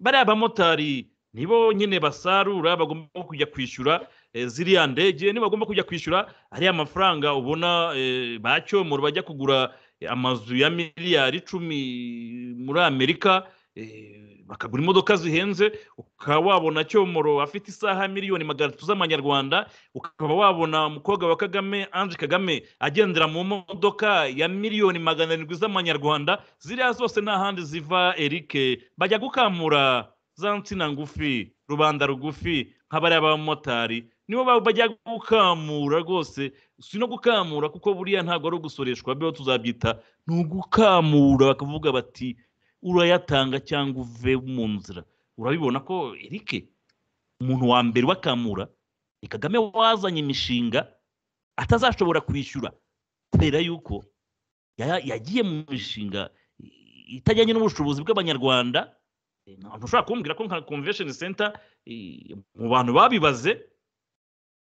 bariya abamotari nibo nyine basarura bagomba kujya kwishyura eh, ziriya ndege nibo bagomba kujya kwishyura ariya mafaranga ubona eh, ba cyomoro bajya kugura eh, amazu ya miliyari icumi muri amerika eh, bakagura imodoka zihenze ukaba wabona cyomoro afite isaha miliyoni magana atatu z'amanyarwanda ukaba wabona umukobwa wa kagame ange kagame agendera mu modoka ya miliyoni magana arindwi z'amanyarwanda ziriya zose nta handi ziva erike bajya gukamura za nsina ngufi rubanda rugufi nk'abariya b'abamotari nibo ba- bajya gukamura rwose si no gukamura kuko buriya ntabwo ari ugusoreshwa byo tuzabyita ni ugukamura bakavuga bati urayatanga cyangwa uve mu nzira urabibona ko erike umuntu wa mbere wakamura ni kagame wazanye imishinga atazashobora kwishyura kubera yuko ya- yagiye mu mishinga i- itajyanye n'ubushobozi bw'abanyarwanda Eh, ntabwo ushobora kumbwira ko nka convention center eh, mu bantu babibaze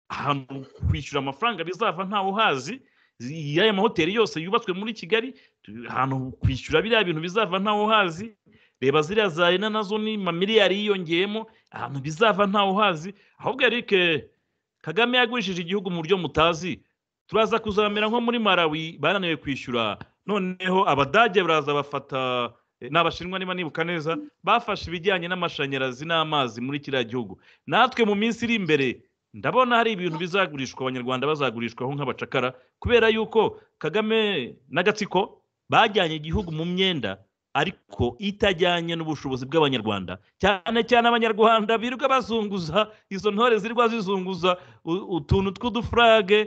ahantu kwishyura amafaranga bizava ntawe uhazi zi- y'aya mahoteli yose yubatswe muri kigali tu- ahantu kwishyura biriya bintu bizava ntawe uhazi reba ziriya za rena nazo ni mamiliyari yiyongeyemo ahantu bizava ntawe uhazi ahubwo eric kagame yagurishije igihugu mu buryo mutazi turaza kuzamera nko muri marawi bananiwe kwishyura noneho abadage baraza bafata eh, n'abashinwa niba nibuka neza bafashe ibijyanye n'amashanyarazi n'amazi muri kiriya gihugu natwe mu minsi iri imbere ndabona hari ibintu bizagurishwa abanyarwanda bazagurishwaho nk'abacakara kubera yuko kagame n'agatsiko bajyanye igihugu mu myenda ariko itajyanye n'ubushobozi bw'abanyarwanda cyane cyane abanyarwanda birirwa bazunguza izo ntore zirirwa zizunguza u- utuntu tw'udufurage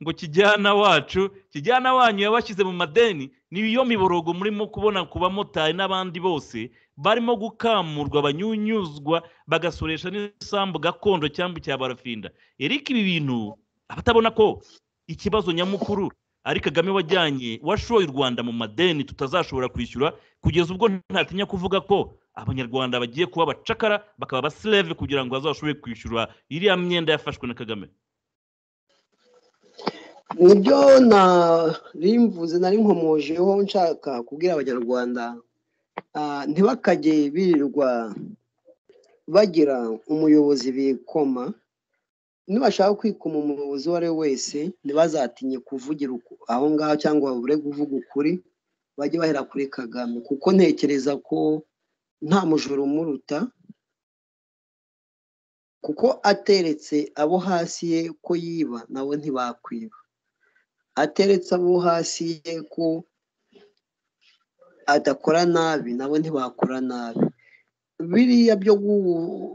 ngo kijyana wacu kijyana wanyu yabashyize mu madeni niyo miborogo murimo kubona ku bamotari n'abandi bose barimo gukamurwa banyunyuzwa bagasoresha n'isambu gakondo cyangwa icya barafinda eriko ibi bintu abatabona ko ikibazo nyamukuru ari kagame wajyanye washoye u rwanda mu madeni tutazashobora kwishyura kugeza ubwo ntatinya kuvuga ko abanyarwanda bagiye kuba abacakara bakaba abasileve kugira ngo bazashobore kwishyura iriya myenda yafashwe na kagame nibyo narimvuze nari nkomojeho nshaka kubwira abanyarwanda ah, ntibakajye birirwa bagira umuyobozi bikoma nibashaka kwikoma umuyobozi uwo ari we wese ntibazatinye kuvugira uku- aho ngaho cyangwa babure kuvuga ukuri bajye bahera kuri kagame kuko ntekereza ko nta mujura umuruta kuko ateretse abo hasi ye ko yiba nabo ntibakwiba ateretse abo hasi ye ko adakora nabi nabo ntibakora nabi biriya byo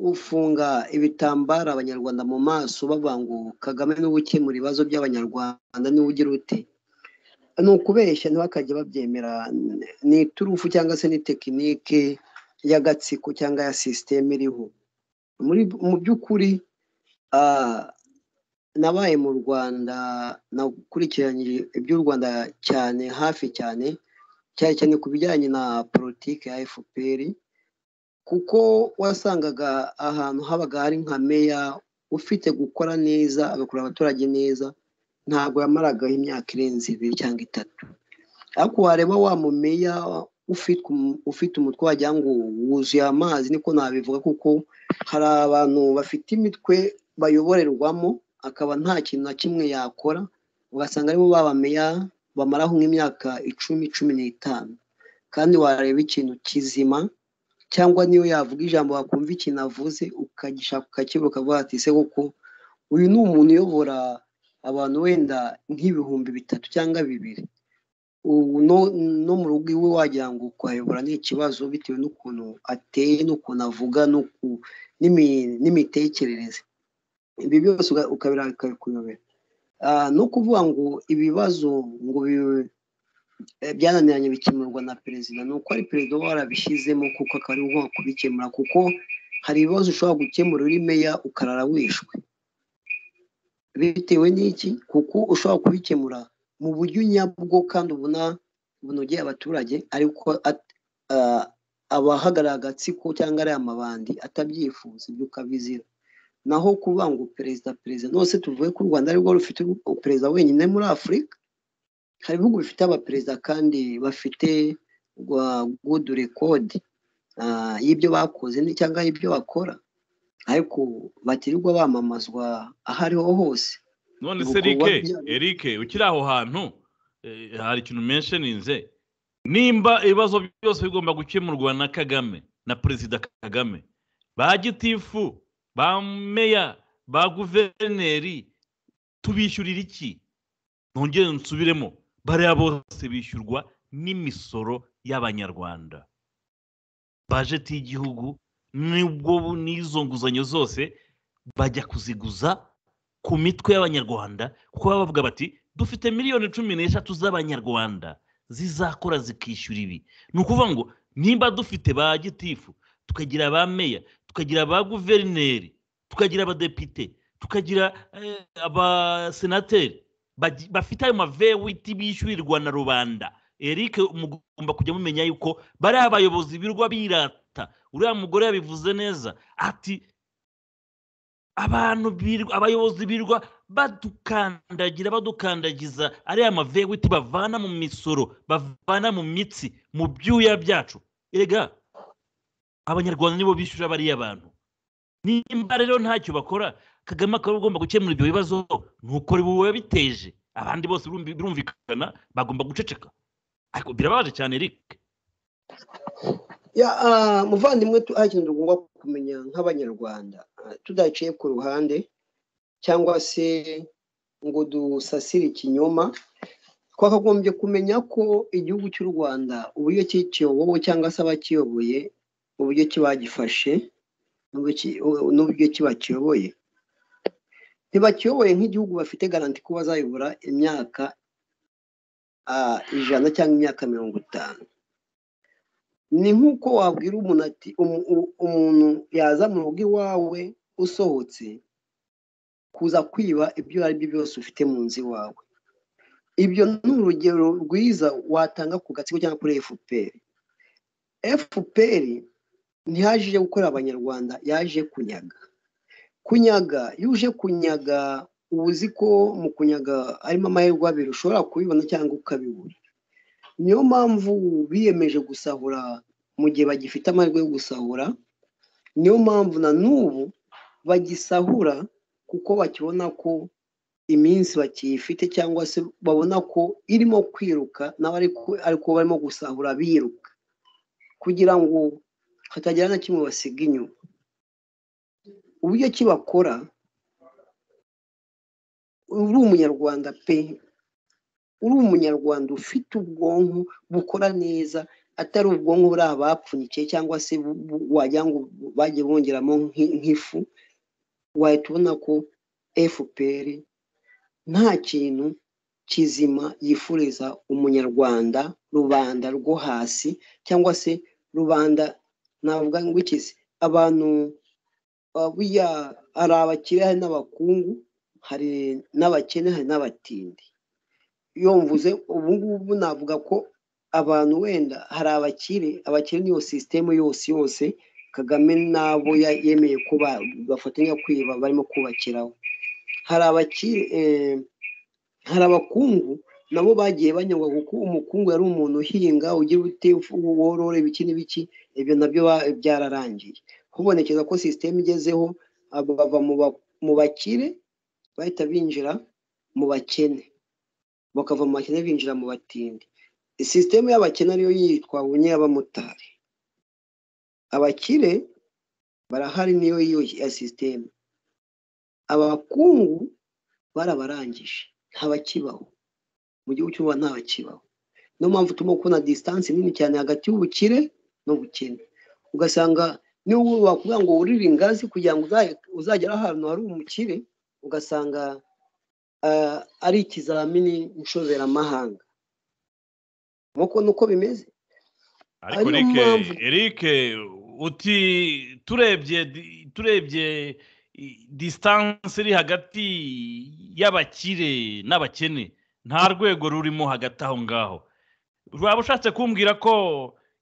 gufunga ibitambaro abanyarwanda mu maso bavuga ngo kagame niwe ukemura ibibazo by'abanyarwanda niwe ugira ute ni ukubeshya ntibakajye babyemera ni iturufu cyangwa se ni tekinike y'agatsiko cyangwa ya sisiteme iriho muri mu by'ukuri ah, nabaye mu rwanda nakurikiranye iby'u rwanda cyane hafi cyane cyane cyane ku bijyanye na politiki ya fpr kuko wasangaga ahantu habaga hari nka meya ufite gukora neza agakora abaturage neza ntabwo yamaragaho imyaka irenze ibiri cyangwa itatu ariko wareba wa mumeya ufite um- ufite umutwe wagira ngo wuzuye amazi niko nabivuga kuko hari abantu bafite imitwe bayoborerwamo akaba nta kintu na kimwe yakora ugasanga aribo babameya bamaraho nk'imyaka icumi cumi n'itanu kandi wareba ikintu kizima cyangwa niyo yavuga ijambo wakumva ikintu avuze ukagishaka ukakibura ukavuga ati ese koko uyu ni umuntu uyobora abantu wenda nk'ibihumbi bitatu cyangwa bibiri ubu no- no mu rugo iwe wagira ngo kuhayobora ni ikibazo bitewe n'ukuntu ateye n'ukuntu avuga n'uku- n'imi- n'imitekerereze ibi byose uga- ukabira bikakuyobera Ah, no kuvuga ngo ibibazo ngo bi- eh, byananiranye bikemurwa na perezida ni uko ari perezida uba warabishyizemo kuko akaba ari we ugomba kubikemura kuko hari ibibazo ushobora gukemura uri meya ukarara wishwe bitewe n'iki kuko ushobora kubikemura mu buryo nyabwo kandi ubona bunogeye abaturage ariko at- ah, abahagarara agatsiko cyangwa ari amabandi atabyifuza ibyo ukabizira naho kuvuga ngo perezida perezida nose tuvuge ko u rwanda ari rwo rufite u- perezida wenyine muri afurika hari ibihugu bifite abaperezida kandi bafite rwa gudu rekodi y'ibyo bakoze ni- cyangwa y'ibyo bakora ariko batirirwa bamamazwa aho ariho hose none Ubwo se kuba erike bya- erike ukiri aho hantu eh, hari ikintu mensheninze nimba ibibazo byose bigomba gukemurwa na kagame na perezida kagame ba gitifu ba meya ba guverineri tubishyurira iki ntongere nsubiremo bariya bose bishyurwa n'imisoro y'abanyarwanda bajeti y'igihugu nibwo bu- n'izo nguzanyo zose bajya kuziguza ku mitwe y'abanyarwanda kuko baba bavuga bati dufite miliyoni cumi n'eshatu z'abanyarwanda zizakora zikishyura ibi ni ukuvuga ngo nimba dufite ba gitifu tukagira ba meya tukagira ba guverineri tukagira abadepite tukagira eh, abasenateri bagi- bafite ayo mavewiti bishyurirwa na rubanda eric mugomba kujya mumenya yuko bariya abayobozi birwa birata uriya mugore yabivuze neza ati abantu birirwa abayobozi birirwa badukandagira badukandagiza ariya mavewiti bavana mu misoro bavana mu mitsi mu byuya byacu erega abanyarwanda nibo bishyura bariya bantu nimba rero ntacyo bakora kagame akaba agomba gukemura ibyo bibazo nuko ubu yabiteje abandi bose birumvi- birumvikana bagomba guceceka ariko birababaje cyane eric ya ah, muvandimwe tu- hari ikintu tugomba kumenya nk'abanyarwanda ah, tudaciye ku ruhande cyangwa se ngo dusasire ikinyoma twakagombye kumenya ko igihugu cy'u rwanda uburyo kikiyobowe cyangwa se abakiyoboye uburyo kiba gifashe n'uburyo ki- n'uburyo kiba kiyoboye ntibakiyoboye nk'igihugu bafite garanti ko bazayobora imyaka ah, ijana cyangwa imyaka mirongo itanu ni nk'uko wabwira umuntu ati umu- u- umuntu yaza mu rugo iwawe usohotse kuza kwiba ibyo ari byo byose ufite mu nzu iwawe ibyo ni urugero rwiza watanga ku gatsiko cyangwa kuri fpr fpr ntiyaje ije gukorera abanyarwanda yaje kunyaga kunyaga iyo uje kunyaga uba uzi ko mu kunyaga harimo amahirwe abiri ushobora kubibona cyangwa ukabibura niyo mpamvu biyemeje gusahura mu gihe bagifite amahirwe yo gusahura niyo mpamvu na n'ubu bagisahura kuko bakibona ko iminsi bakiyifite cyangwa se babona ko irimo kwiruka nabo ariko- ariko barimo gusahura biruka kugira ngo hatagira na kimwe basiga inyuma uburyo ki bakora uri umunyarwanda pe uri umunyarwanda ufite ubwonko bukora neza atari ubwonko buri abapfunyikiye cyangwa se bu- bu- wagira ngo bagiye bongeramo nk'i- nk'ifu wahita ubona ko fpr nta kintu kizima yifuriza umunyarwanda rubanda rwo hasi cyangwa se rubanda navuga ngo iki se abantu ah, buriya hari abakire hari n'abakungu hari n'abakene hari n'abatindi iyo mvuze ubu ngubu navuga ko abantu wenda hari abakire abakire niyo sisitemu yose yose kagame n'abo ya- yemeye ko ba- bafatanya kwiba barimo kubakiraho hari abakire eh, hari abakungu nabo bagiye banyagwa kuko umukungu yari umuntu uhinga ugira ute worore ibiki n'ibiki ibyo nabyo ba- byararangiye hubonekeza ko sisiteme igezeho aba bava mu ba- mu bakire bahita binjira mu bakene bakava mu bakene binjira mu batindi sisiteme y'abakene ariyo yitwa bunye y'abamotari abakire barahari niyo iyo ya sisiteme abakungu barabarangije ntabakibaho mu gihugu cy'u Rwanda ntabakibaho niyo mpamvu turimo kubona disitansi nini cyane hagati y'ubukire n'ubukene ugasanga niba wakubwira ngo wurire ingazi kugira ngo uzaye- uzagere ahantu hari umukire ugasanga ah, ari ikizamini nshoberamahanga nk'uko nuko bimeze ariko ariyo Eric mpamvu- Eric uti turebye di- turebye i- distance iri hagati y'abakire n'abakene nta rwego rurimo hagati aho ngaho waba ushatse kumbwira ko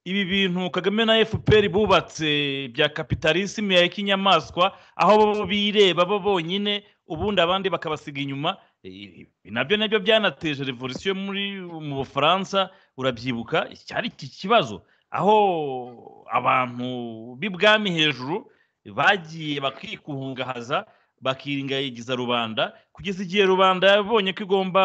ibi bintu kagame na fpr bubatse bya kapitalisme ya kinyamaswa aho bo bireba bo bonyine ubundi abandi bakabasiga inyuma i- i- nabyo nabyo byanateje revolisiyo muri mu bufaransa urabyibuka cyari iki kibazo aho abantu b'ibwami hejuru bagiye bakikuhungahaza bakiringayigiza rubanda kugeza igihe rubanda yabonye ko igomba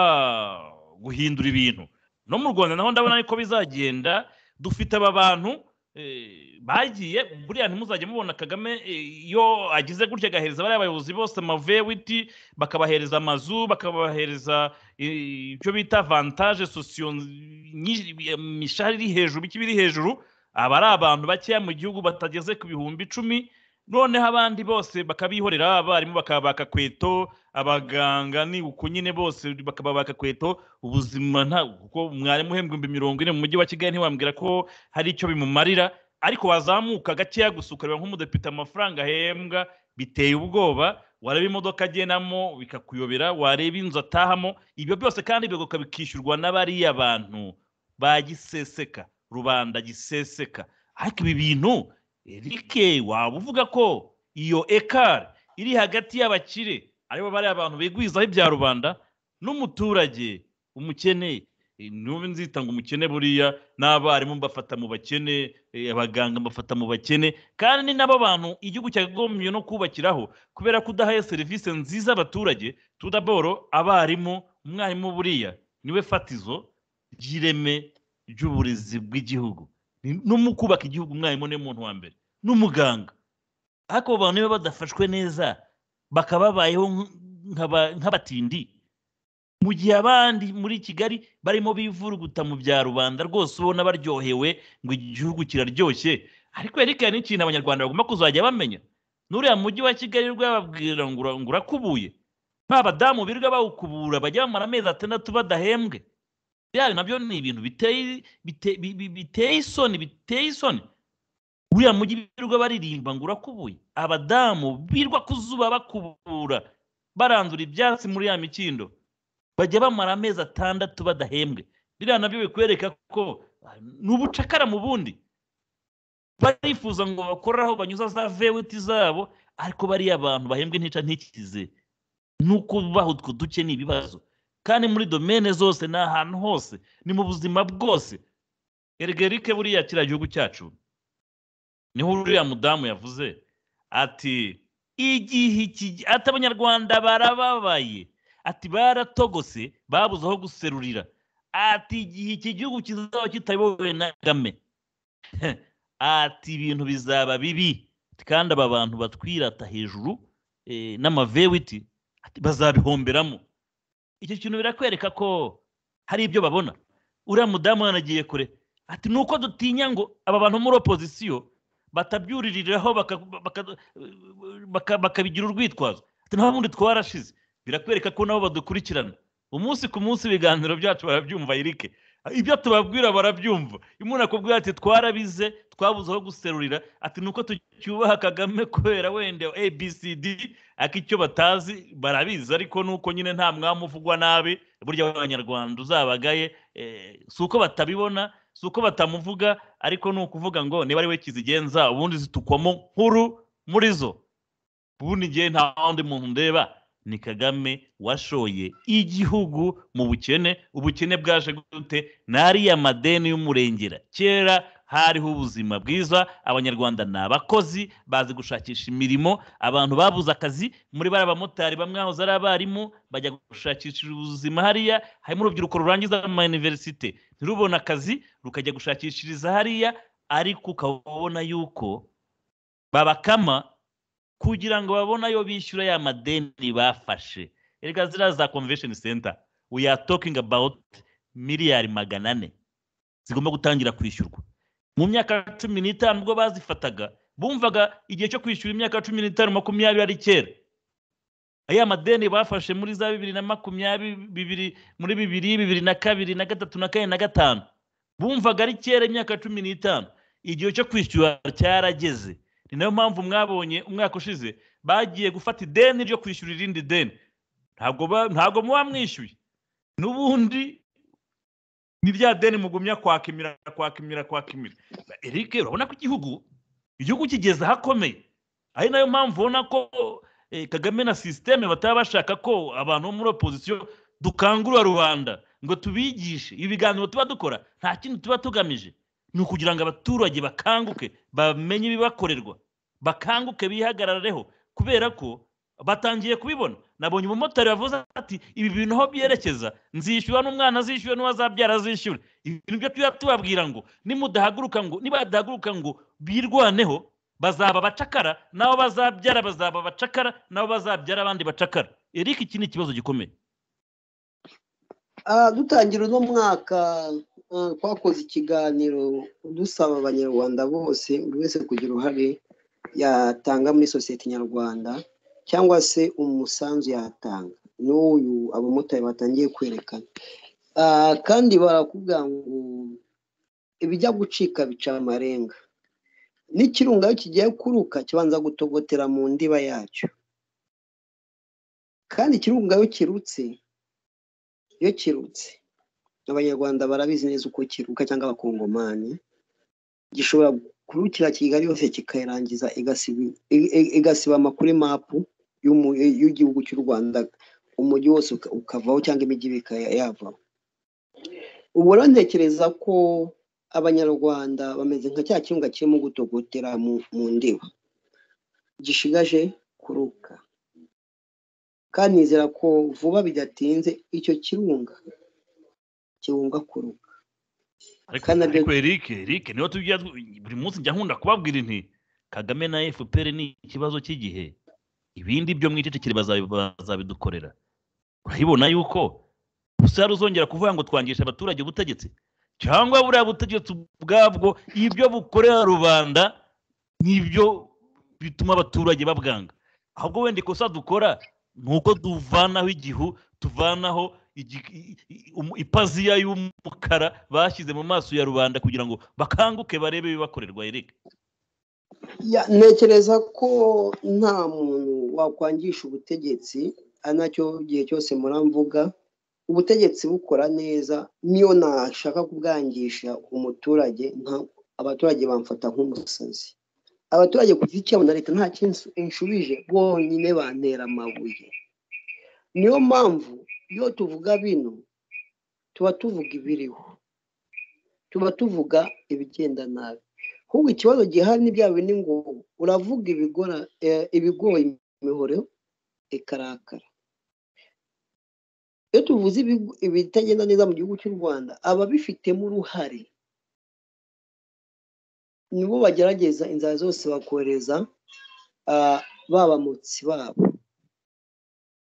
guhindura ibintu no mu rwanda naho ndabona ariko bizagenda dufite aba bantu eh, bagiye buriya ntimuzajya mubona kagame eh, iyo agize gutya agahereza bariya bayobozi bose amavewiti bakabahereza amazu bakabahereza eh, icyo bita vantaje sosiyo nyinshi- imishahara iri hejuru iki biri hejuru aba ari abantu bakeya mu gihugu batageze ku bihumbi icumi noneho abandi bose bakabihorera abarimu bakabaka kweto abaganga ni uko nyine bose bakababaka kweto ubuzima nta kuko mwarimu uhembwa ibihumbi mirongo ine mu mujyi wa kigali ntiwambwira ko hari icyo bimumarira ariko wazamuka gakeya gusa ukareba nk'umudepite amafaranga ahembwa biteye ubwoba wareba imodoka agenamo bikakuyobera wareba inzu atahamo ibyo byose kandi bigaruka bikishyurwa n'abariya bantu bagiseseka rubanda giseseka ariko ibi bintu erike waba uvuga ko iyo ekari iri hagati y'abakire aribo bariya abantu bigwizaho ibya rubanda n'umuturage umukene eh, n'ubu nzita ngo umukene buriya n'abarimu mbafata mu bakene eh, abaganga mbafata mu bakene kandi ni nabo bantu igihugu cyakagombye no kubakiraho kubera kudahaye serivisi nziza abaturage tudaboro abarimu umwarimu buriya niwe fatizo ry'ireme ry'uburezi bw'igihugu Ni- no mu kubaka igihugu umwarimu niwe muntu wa mbere n'umuganga ariko abo bantu niba badafashwe neza bakababayeho nk- nk'aba- nk'abatindi mu gihe abandi muri kigali barimo bivuruguta mu bya rubanda rwose ubona baryohewe ngo igihugu kiraryoshye ariko reka ni ikintu abanyarwanda bagomba kuzajya bamenya n'uriya mujyi wa kigali rwababwira ngo ura- ngo urakubuye ba badamu birirwa bawukubura bajya bamara amezi atandatu badahembwe biriya nabyo ni ibintu biteye bite- bi- bi- biteye isoni biteye isoni uriya mujyi birirwa baririmba ngo urakubuye abadamu birwa ku zuba bakubura barandura ibyatsi muri ya mikindo bajya bamara amezi atandatu badahembwe biriya nabyo bikwereka ko ah, ni ubucakara mu bundi barifuza ngo bakoreho banyuza za vewiti zabo ariko bariya abantu bahembwe ntica ntikize nuko baho utwo duke ni ibibazo kandi muri domene zose ni ahantu hose ni mu buzima bwose erega erike buriya kiriya gihugu cyacu niho uriya mudamu yavuze ati igihe iki ati abanyarwanda barababaye ati baratogose babuze aho guserurira ati igihe iki gihugu kizaba kitayobowe na kagame Heh, ati ibintu bizaba bibi kandi aba bantu batwirata hejuru eh, n'amavewiti ati bazabihomberamo icyo kintu birakwereka ko hari ibyo babona uriya mudamu yanagiye kure ati ni uko dutinya ngo aba bantu muri opozisiyo batabyuririraho baka- baka- baka- bakabigira urwitwazo ati nta bundi twarashize birakwereka ko nabo badukurikirana umunsi ku munsi ibiganiro byacu barabyumva irike ibyo tubabwira barabyumva iyo umuntu akubwira ati twarabize twabuze aho guserurira ati ni uko tucyubaha kagame kubera wenda abcd ariko icyo batazi barabizi ariko nuko nyine nta mwami uvugwa nabi burya abanyarwanda uzabagaye eh, si uko batabibona si uko batamuvuga ariko ni ukuvuga ngo niba ari we kizigenza ubundi zitukwamo nkuru muri zo ubundi ngewe nta wundi muntu ndeba ni kagame washoye igihugu mu bukene ubukene bwaje gute ni ariya madeni y'umurengera kera hariho ubuzima bwiza abanyarwanda ni abakozi bazi gushakisha imirimo abantu babuze akazi muri bari abamotari bamwe bahoze ari abarimu bajya gushakisha ubuzima hariya harimo urubyiruko rurangiza mu mayuniverisite ntirubone akazi rukajya gushakishiriza hariya ariko ukabona yuko babakama kugira ngo babone ayo bishyura ya madeni bafashe erega ziriya za convention center we are talking about miliyari magana ane zigomba gutangira kwishyurwa mu myaka cumi n'itanu ubwo bazifataga bumvaga igihe cyo kwishyura imyaka cumi n'itanu makumyabiri ari kera aya madeni bafashe muri za bibiri na makumyabiri bibiri muri bibiri bibiri na kabiri na gatatu na kane na gatanu bumvaga ari kera imyaka cumi n'itanu igihe cyo kwishyura cyarageze ni nayo mpamvu mwabonye umwaka ushize bagiye gufata ideni ryo kwishyura irindi deni ntabwo ntabwo muba mwishyuye n'ubundi ni rya deni mugumya kwakimira kwakimira kwakimira eric urabona ko igihugu igihugu kigeze ahakomeye ari nayo mpamvu ubona ko kagame na sisiteme bataba bashaka ko abantu bo muri opozisiyo dukangurira rubanda ngo tubigishe ibiganiro tuba dukora nta kindi tuba tugamije ni ukugira ngo abaturage bakanguke bamenye ibibakorerwa bakanguke bihagarareho kubera ko batangiye kubibona nabonye umumotari wavuze ati ibi bintu aho byerekeza nzishyura n'umwana azishyure n'uwazabyara azishyure ibintu byo tuba tubabwira ngo nimudahaguruka ngo nibadahaguruka ngo birwaneho bazaba abacakara nabo bazabyara bazaba abacakara nabo bazabyara abandi bacakara eric iki ni ikibazo gikomeye dutangira uno mwaka twakoze ikiganiro dusaba abanyarwanda bose buri wese kugira uruhare yatanga muri sosiyete nyarwanda cyangwa se umusanzu yatanga n'uyu abamotari batangiye kwerekana kandi barakubwira ngo ibijya gucika bica amarenga n'ikirunga iyo kigiye kuruka kibanza gutogotera mu ndiba yacyo kandi ikirunga iyo kirutse iyo kirutse abanyarwanda barabizi neza uko kiruka cyangwa abakongomani gishobora kurukira kigali yose kikayirangiza igasiba amakuru mapu y'igihugu cy'u rwanda umujyi wose ukavaho cyangwa imijyi yavaho ubu rero ntekereza ko abanyarwanda bameze nka cya kirunga kirimo gutogotera mu ndiba gishigaje kuruka kandi nizera ko vuba bidatinze icyo kirunga kibunga kuruka ariko eric eric niho tujya buri munsi njya nkunda kubabwira inti kagame na fpr ni ikibazo cy'igihe ibindi byo mwicecekere bazabidukorera urabibona yuko usara uzongera kuvuga ngo twangisha abaturage ubutegetsi cyangwa buriya butegetsi ubwabwo ibyo bukorera rubanda nibyo bituma abaturage babwanga ahubwo wenda ikosa dukora ni uko tuvanaho igihu tuvanaho ipaziya y'umukara bashyize mu maso ya rubanda kugira ngo bakanguke barebe ibibakorerwa erega ntekereza ko nta muntu wakwangisha ubutegetsi ari nacyo gihe cyose muramvuga ubutegetsi bukora neza niyo nashaka kubwangisha umuturage abaturage bamfata nk'umusazi abaturage ku giti cyabo na leta nta kintu inshurije bonyine bantera amabuye niyo mpamvu iyo tuvuga bino tuba tuvuga ibiriho tuba tuvuga ibigenda nabi ahubwo ikibazo gihari ni bya bindi ngo uravuga ibigoye imihoro ikarakara iyo tuvuze ibitagenda neza mu gihugu cy'u rwanda ababifitemo uruhare nibo bagerageza inzara zose bakohereza babamutsi babo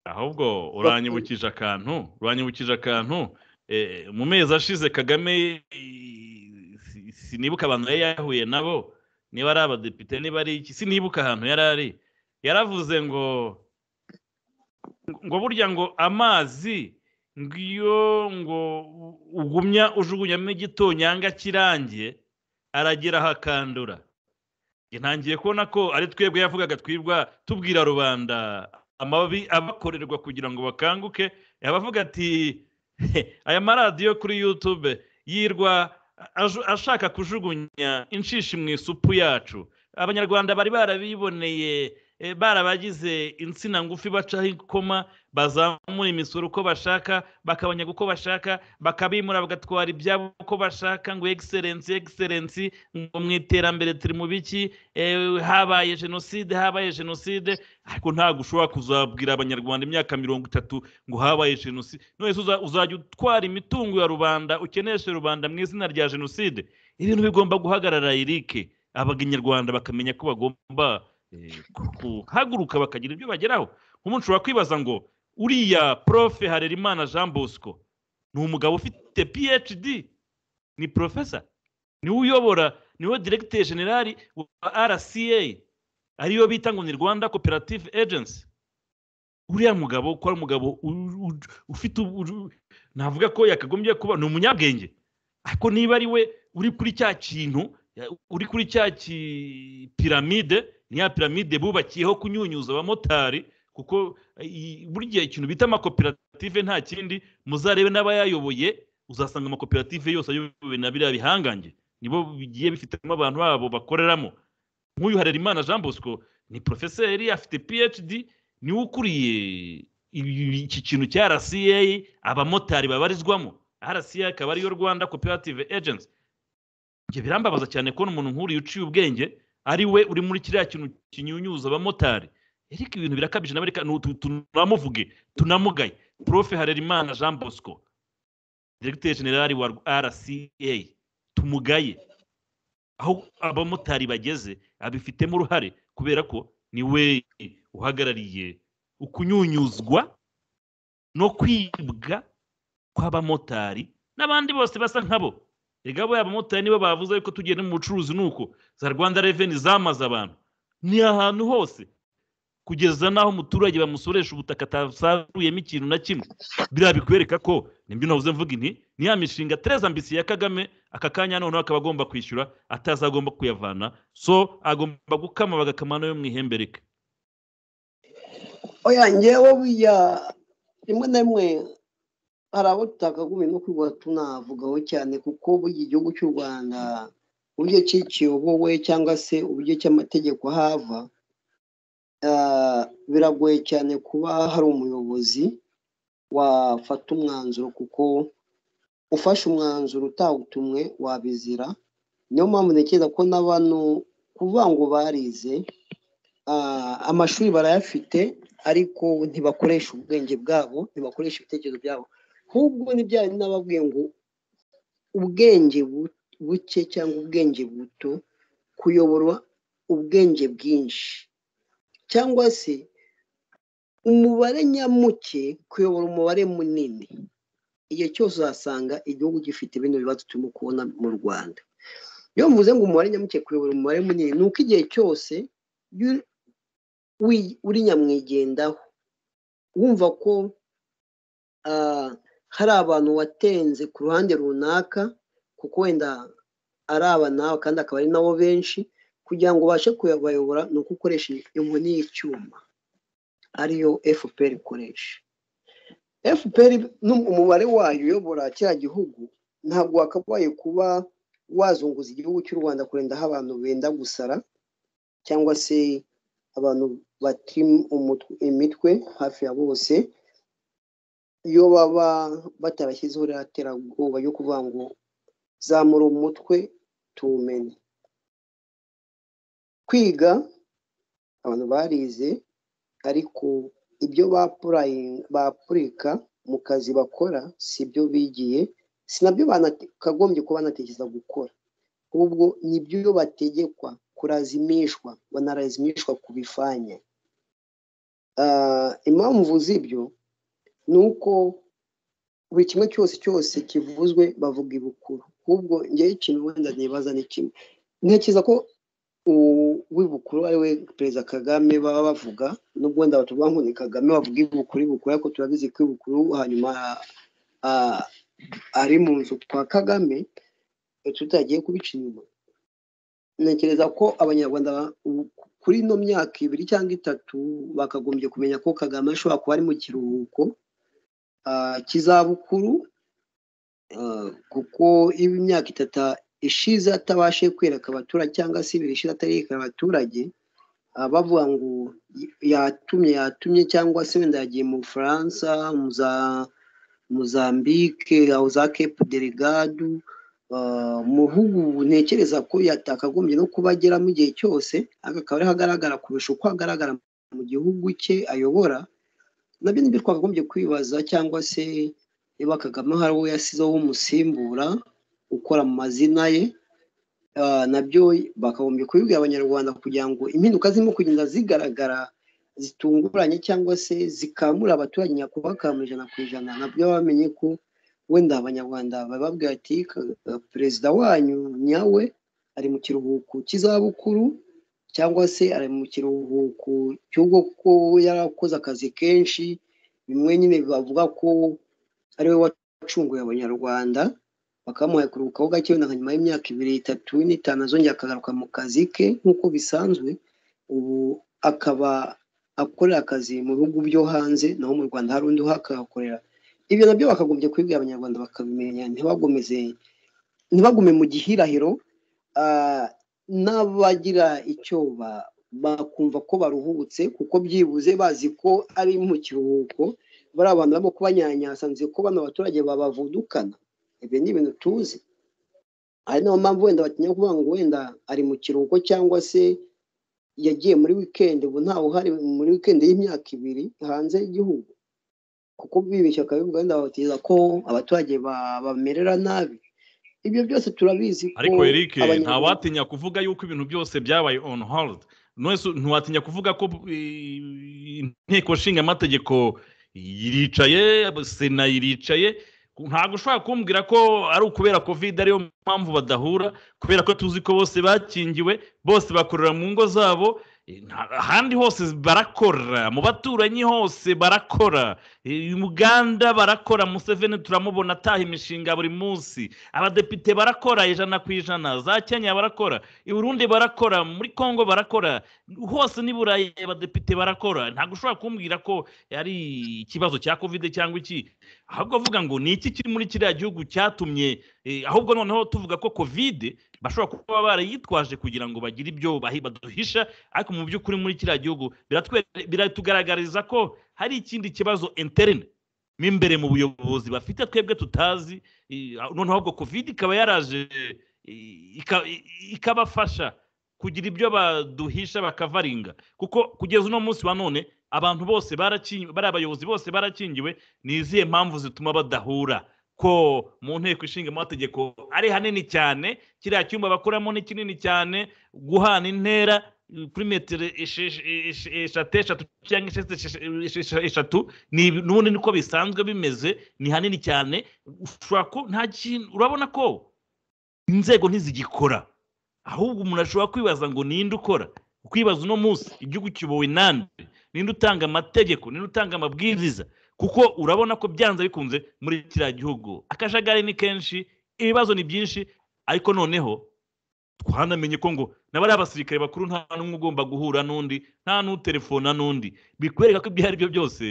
ahubwo uranyibukije akantu uranyibukije akantu mu mezi ashize kagame sinibuka abantu yari yahuye nabo niba ari abadepite niba ari iki sinibuka ahantu yari ari yaravuze ngo ngo burya ngo amazi ngiyo ngo ugumya ujugunyamo igitonyanga kirangiye aragira hakandura ntangiye kubona ko ari twebwe yavugaga twibwa tubwira rubanda amababi abakorerwa kugira ngo bakanguke abavuga ati aya maradiyo kuri yutube yirwa ashaka kujugunya inshishi mu isupu yacu abanyarwanda bari barabiboneye eh, barabagize insina ngufi bacaho ikoma bazamura imisoro uko bashaka bakabanyaga uko bashaka bakabimura bagatwara ibyabo uko bashaka ngo egiserensi egiserensi ngo mu iterambere turi mu biki eh, habaye jenoside habaye jenoside ariko ntabwo ushobora kuzabwira abanyarwanda imyaka mirongo itatu ngo habaye jenoside none se uza- uzajya utwara imitungo ya rubanda ukeneshe rubanda mu izina rya jenoside ibintu bigomba guhagarara irike abanyarwanda bakamenya ko bagomba eh, ku- guhaguruka bakagira ibyo bageraho nk'umuntu ushobora kwibaza ngo uriya profe harerimana jean bosco ni umugabo ufite phd ni profesa niwe uyobora niwe directeur general wa rca ariyo bita ngo ni rwanda cooperative agency uriya mugabo ko ari umugabo u- u- ufite u- u- navuga ko yakagombye kuba ni umunyabwenge ariko niba ari we uri kuri cya kintu ya- uri kuri cya ki- piramide ni ya piramide bubakiyeho kunyunyuza abamotari kuko eh, i- burya ikintu bita amakoperative nta kindi muzarebe n'abayayoboye uzasanga amakoperative yose ayobowe na biriya bihangange nibo bigiye bifitemo abantu babo bakoreramo nk'uyu harerimana jean bosco ni porofeseri afite phd niwe ukuriye ibi- iki kintu cya rca abamotari babarizwamo rca akaba ariyo rwanda cooperative agency ibyo birambabaza cyane kubona umuntu nk'uriya uciye ubwenge ari we uri muri kiriya kintu kinyunyuza abamotari ariko ibintu birakabije nawe reka nu- tu- tunamuvuge tunamugaye profe harerimana jean bosco directeur general wa rca tumugaye aho abamotari bageze abifitemo uruhare kubera ko ni we uhagarariye ukunyunyuzwa no kwibwa kw'abamotari n'abandi bose basa nkabo erega bo abamotari nibo bavuze yuko tugiye no mu bucuruzi ni uko za rwanda reveni zamaze abantu ni ahantu hose kugeza n'aho umuturage bamusoresha ubutaka atasaruyemo ikintu na kimwe biriya bikwereka ko nibyo navuze mvuga inti ni ya mishinga tereza mbisi ya kagame aka kanya noneho akaba agomba kwishyura atazagomba kuyavana so agomba gukama bagakama nayo mu ihembe rike oya ngewe burya rimwe na rimwe hari abo tutakagombye no kuba tunavugaho cyane kuko burya igihugu cy'u rwanda uburyo ki kiyobowe cyangwa se uburyo cy'amategeko hava ah, biragoye cyane kuba hari umuyobozi wafata umwanzuro kuko ufashe umwanzuro utawutumwe wabizira niyo mpamvu ntekereza ko na bano kuvuga ngo barize ah, amashuri barayafite ariko ntibakoresha ubwenge bwabo ntibakoresha ibitekerezo byabo nk'ubwo n'ibyari n'ababwiye ngo ubwenge bu- buke cyangwa ubwenge buto kuyoborwa ubwenge bwinshi cyangwa se umubare nyamuke kuyobora umubare munini igihe cyose uzasanga igihugu gifite bino bibazo turimo kubona mu rwanda iyo mvuze ngo umubare nyamuke kuyobora umubare munini ni uko igihe cyose yu- wi- uri nyamwigendaho wumva ko ah, hari abantu watenze ku ruhande runaka kuko wenda ari aba nawe kandi akaba ari nabo benshi kugira ngo ubashe kubayobora ni uko ukoresha inkoni y'icyuma ariyo fpr ikoresha fpr n'um- umubare wayo uyobora kiriya gihugu ntabwo wakabaye kuba wazunguza igihugu cy'u rwanda kurinda aho abantu benda gusara cyangwa se abantu batiri umutwe- imitwe hafi ya bose iyo baba batarashyizeho iriya terabwoba yo kuvuga ngo zamura umutwe tuwumenye kwiga abantu barize ariko ibyo bapurayinga bapurika mu kazi bakora si byo bigiye si nabyo banakagombye kuba banatekereza gukora ahubwo ni byo bategekwa kurazimishwa wanarazimishwa kubifanya Ah, impamvu z'ibyo ni uko buri kimwe cyose cyose kivuzwe bavuga ibukuru ahubwo ngewe ikintu wenda nibaza ni kimwe ntekereza ko u- w'ibukuru ari we perezida kagame baba bavuga nubwo wenda batuvuga ngo ni kagame bavuga ibukuru ibukuru ariko turabizi ko ibukuru hanyuma ah, ari mu nzu kwa kagame tutagiye kubica inyuma ntekereza ko abanyarwanda ba- u- kuri ino myaka ibiri cyangwa itatu bakagombye kumenya ko kagame ashobora kuba ari mu kiruhuko ah, cy'izabukuru ah, kuko iyo imyaka itatu ishize atabashe kwereka abaturage cyangwa se ibiri ishize atarereka abaturage bavuga ngo yatumye yatumye cyangwa se wenda yagiye mu bufaransa muzambike aho za kepu delegadu mu bihugu ntekereza ko yatakagombye no kuba ageramo igihe cyose akaba ariho agaragara kurusha uko agaragara mu gihugu cye ayobora nabyo nibyo twakagombye kwibaza cyangwa se niba kagame hari uwo yasizeho umusimbura ukora mu mazina ye nabyo bakagombye kubibwira abanyarwanda kugira ngo impinduka zirimo kugenda zigaragara zitunguranye cyangwa se zikamura abaturage nyakubahwa mu ijana ku ijana nabyo bamenye ko wenda abanyarwanda bababwira ati perezida wanyu nyawe ari mu kiruhuko cy'izabukuru cyangwa se ari mu kiruhuko cy'ubwo ko yarakoze akazi kenshi bimwe nyine bavuga ko ari we wacunguye abanyarwanda bakamuha kuruhukaho gake wenda nyuma y'imyaka ibiri itatu n'itanu azongera akagaruka mu kazi ke nk'uko bisanzwe ubu akaba akorera akazi mu bihugu byo hanze naho mu rwanda hari undi uhakahakorera ibyo nabyo bakagombye kubibwira abanyarwanda bakabimenya ntibagomeze ntibagume mu gihirahiro n'abagira icyo bakumva ko baruhutse kuko byibuze bazi ko ari mu kiruhuko bari abantu barimo kubanyanyasa nzi ko bano baturage babavudukana ibyo ni ibintu tuzi ari nayo mpamvu wenda batinya kuvuga ngo wenda ari mu kiruhuko cyangwa se yagiye muri wikendi ubu ntawe uhari muri wikendi y'imyaka ibiri hanze y'igihugu kuko bibeshya akabivuga wenda bateza ko abaturage bamerera nabi ibyo byose turabizi ko ariko eric ntawatinya kuvuga yuko ibintu byose byabaye on hold ntiwatinya kuvuga ko inteko nshinga amategeko iricaye sena iricaye ntabwo ushobora kumbwira ko ari ukubera kovide ariyo mpamvu badahura kubera ko tuzi ko bose bakingiwe bose bakorera mu ngo zabo ahandi hose barakora mu baturanyi hose barakora uganda barakora museveni turamubona ataha imishinga buri munsi abadepite barakora ijana ku ijana za kenya barakora i burundi barakora muri congo barakora hose n'i burayi abadepite barakora ntabwo ushobora kumbwira ko ari ikibazo cya kovide cyangwa iki ahubwo avuga ngo ni iki kiri muri kiriya gihugu cyatumye ahubwo noneho tuvuga ko kovide bashobora kuba barayitwaje kugira ngo bagire ibyo baduhisha ariko mu by'ukuri muri kiriya gihugu biratugaragariza ko hari ikindi kibazo interine mo imbere mu buyobozi bafite twebwe tutazi noneho ubwo kovide ikaba yaraje ikabafasha kugira ibyo baduhisha bakavaringa kuko kugeza uno munsi wa none abantu bose bari abayobozi bose barakingiwe ni izihe mpamvu zituma badahura ko mu nteko ishinga amategeko ari hanini cyane kiriya cyumba bakoramo ni kinini cyane guhana intera kuri metero eshatu eshatu cyangwa eshatu n'ubundi niko bisanzwe bimeze ni hanini cyane urabona ko inzego ntizigikora ahubwo umuntu ashobora kwibaza ngo ninde ukora kwibaza uno munsi igihugu kibowe nande ninde utanga amategeko ninde utanga amabwiriza kuko urabona ko byanze bikunze muri kiriya gihugu akajagari ni kenshi ibibazo ni byinshi ariko noneho twanamenye ko ngo n'abari abasirikare bakuru nta n'umwe ugomba guhura n'undi nta n'uterefona n'undi bikwereka ko ibyo ari byo byose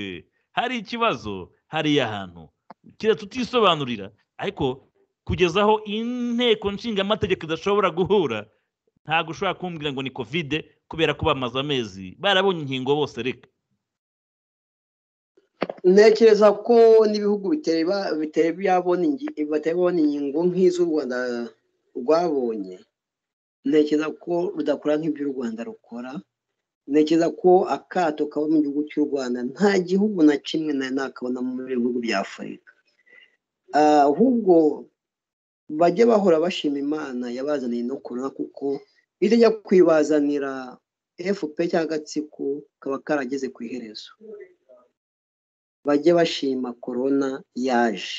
hari ikibazo hariya hantu kiriya tutisobanurira ariko kugeza aho inteko nshinga amategeko idashobora guhura ntabwo ushobora kumbwira ngo ni kovide kubera ko bamaze amezi barabonye inkingo bose reka ntekereza ko n'ibihugu bitari byabona inkingo nk'iz'u rwanda rwabonye ntekereza ko rudakora nk'ibyo u rwanda rukora ntekereza ko akato kaba mu gihugu cy'u rwanda nta gihugu na kimwe nawe nakabona mu bihugu bya afurika ahubwo bajye bahora bashima imana yabazaniye no kurura kuko iyo ujya kwibazanira efupe cyangwa agatsiko kaba karageze ku iherezo bajye bashima korona yaje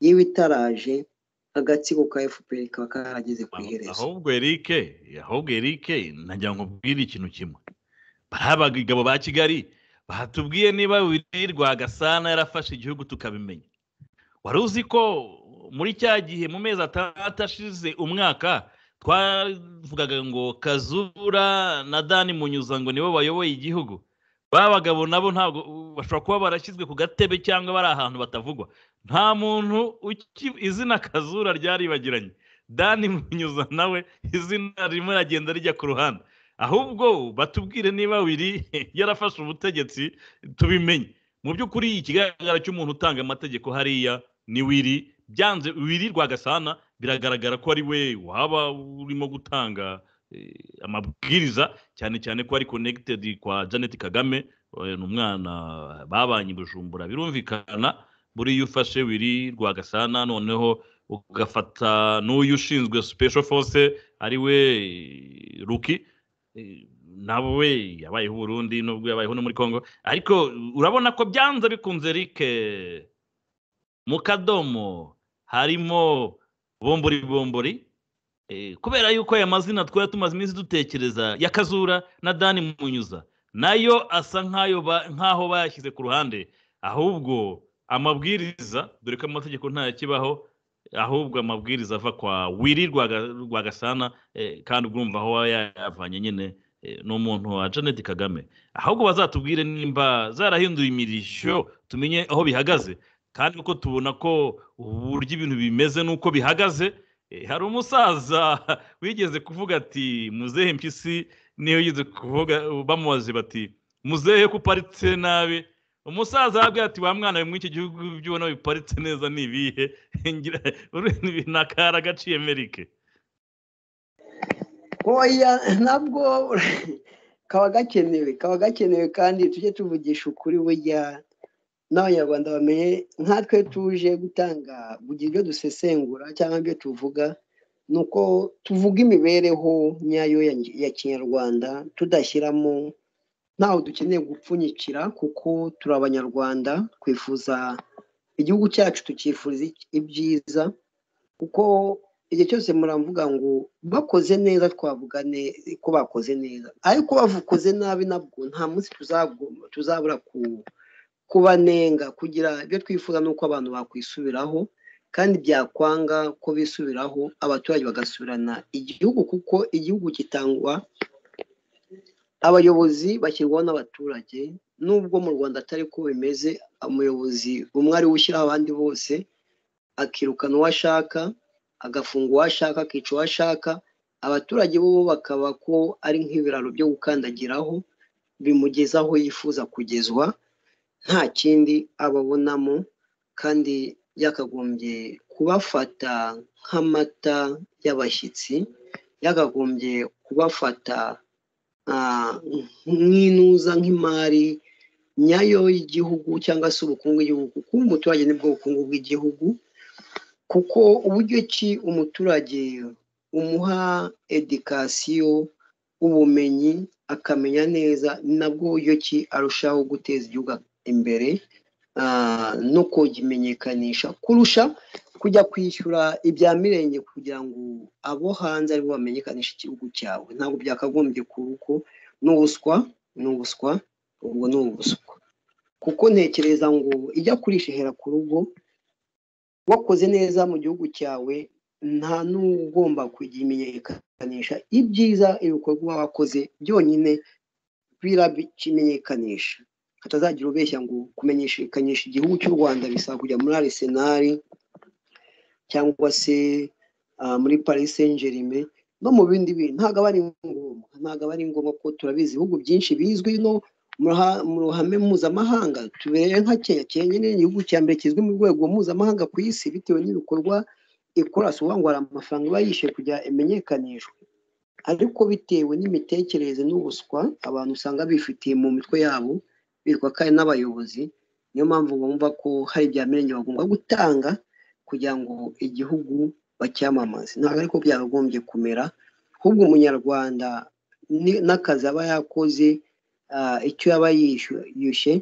yewe itaraje agatsiko ka efuperi kaba karageze ku iherezo ahubwo erike ahubwo erike nagira ngo mbwire ikintu kimwe bariya bagabo ba kigali batubwiye niba wirirwa gasana yarafashe igihugu tukabimenya wari uzi ko muri cya gihe mu mezi atandatu ashize umwaka twavugaga ngo kazura na dani munyuza ngo nibo bayoboye igihugu ba bagabo nabo ntabwo bashobora kuba barashyizwe ku gatebe cyangwa bari ahantu batavugwa nta muntu izina kazura ryaribagiranye dani munyuza nawe izina rimwe aragenda rijya ku ruhande ahubwo batubwire niba wiri yarafashe ubutegetsi tubimenye mu by'ukuri ikigaragara cy'umuntu utanga amategeko hariya ni wiri byanze wiri rwagasana biragaragara ko ari we waba urimo gutanga eh, amabwiriza cyane cyane ko ari connected kwa janet kagame eh, ni umwana babanye i bujumbura birumvikana buriya iyo ufashe wiri rwagasana noneho ugafata n'uyu ushinzwe special force ari we eh, ruki Eh, nabo we yabayeho uburundi nubwo yabayeho no muri congo ariko urabona ko byanze bikunze rike mu kadomo harimo bombori bombori Eh, kubera yuko aya mazina twari tumaze iminsi dutekereza ya kazura na dani munyuza nayo asa nk'ayo ba- nk'aho bayashyize ku ruhande ahubwo amabwiriza dore ko amategeko ntayo akibaho ahubwo amabwiriza ava kwa wiri Rwaga- rwagasana eh, kandi urumva aho aba yayavanye nyine eh, n'umuntu wa janet kagame ahubwo bazatubwire nimba zarahinduye imirishyo tumenye aho bihagaze kandi uko tubona ko uburyo ibintu bimeze n'uko bihagaze eh, hari umusaza wigeze kuvuga ati muzehe mpyisi niyo yigeze kuvuga bamubaze bati muzehe ko uparitse nabi umusaza arabwira ati wa mwana we muri iki gihugu ibyo ubona biparitse neza ni ibihe ngira ni akara gaciye merike oya nabwo kaba gakenewe kaba gakenewe kandi tujye tuvugisha ukuri burya n'abanyarwanda bamenye nkatwe tuje gutanga kugira ibyo dusesengura cyangwa ibyo tuvuga ni uko tuvuga imibereho nyayo ya ya kinyarwanda tudashyiramo ntaho dukeneye gupfunyikira kuko turi abanyarwanda twifuza igihugu cyacu tukifuriza ibyiza kuko igihe cyose muramvuga ngo bakoze neza twavuga ne- ko bakoze neza ariko bavukoze nabi nabwo nta munsi tuzagomba- tuzabura ku kubanenga kugira ibyo twifuza ni uko abantu bakwisubiraho kandi byakwanga ko bisubiraho abaturage bagasubirana igihugu kuko igihugu gitangwa abayobozi bashyirwaho n'abaturage nubwo mu rwanda atari ko bimeze umuyobozi umwe ari we ushyiraho abandi bose akirukana uwo ashaka agafunga uwo ashaka akica uwo ashaka abaturage bo bakaba ko ari nk'ibiraro byo gukandagiraho bimugeza aho yifuza kugezwa nta kindi ababonamo kandi yakagombye kubafata nk'amata y'abashyitsi yakagombye kubafata ah, nk'inuza nk'imari nyayo y'igihugu cyangwa se ubukungu bw'igihugu kuko umuturage nibwo bukungu bw'igihugu kuko uburyo ki umuturage umuha edikasiyo ubumenyi akamenya neza ni nabwo buryo ki arushaho guteza igihugu imbere ah, no kugimenyekanisha kurusha kujya kwishyura ibya mirenge kugira ngo abo hanze aribo bamenyekanisha igihugu cyawe ntabwo byakagombye kuba uko ni ubuswa ni ubuswa ubwo ni ubuswa kuko ntekereza ngo ijya kurisha ihera ku rugo wakoze neza mu gihugu cyawe nta n'ugomba kujya imenyekanisha ibyiza ibikorwa uba wakoze byonyine birabikimenyekanisha hatazagira ubeshya ngo kumenyekanisha igihugu cy'u rwanda bisaba kujya muri arisenali cyangwa se ah, muri paris saint germain no mu bindi bintu ntabwo aba ari ngombwa ntabwo aba ari ngombwa ko turabizi ibihugu byinshi bizwi no mu ruha- mu ruhame mpuzamahanga tubereye nka kenya kenya ni igihugu cya mbere kizwi mu rwego mpuzamahanga ku isi bitewe n'ibikorwa ikora si ukuvuga ngo hari amafaranga iba yishyuye kugira imenyekanishwe ariko bitewe n'imitekerereze n'ubuswa abantu usanga bifitiye mu mitwe yabo bitwa kandi n'abayobozi niyo mpamvu bumva ko hari ibya mirenge bagomba gutanga kugira ngo igihugu bacyamamaze ntabwo ariko byakagombye kumera ahubwo umunyarwanda ni- n'akazi aba yakoze ah, icyo yaba yishu- yishyuye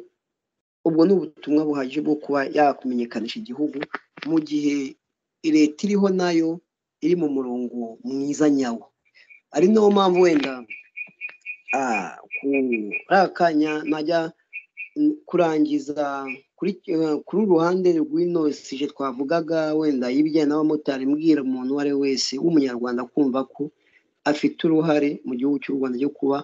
ubwo ni ubutumwa buhagije bwo kuba yakumenyekanisha igihugu mu gihe leta iriho nayo iri mu murongo mwiza nyawo ari nawo mpamvu wenda ah, ku- ari akanya najya mm, kurangiza kuri eh, kuri uru ruhande rw'inosije twavugaga wenda y'ibijyanye n'abamotari mbwira umuntu uwo ari we wese w'umunyarwanda kumva ko afite uruhare mu gihugu cy'u rwanda ryo kuba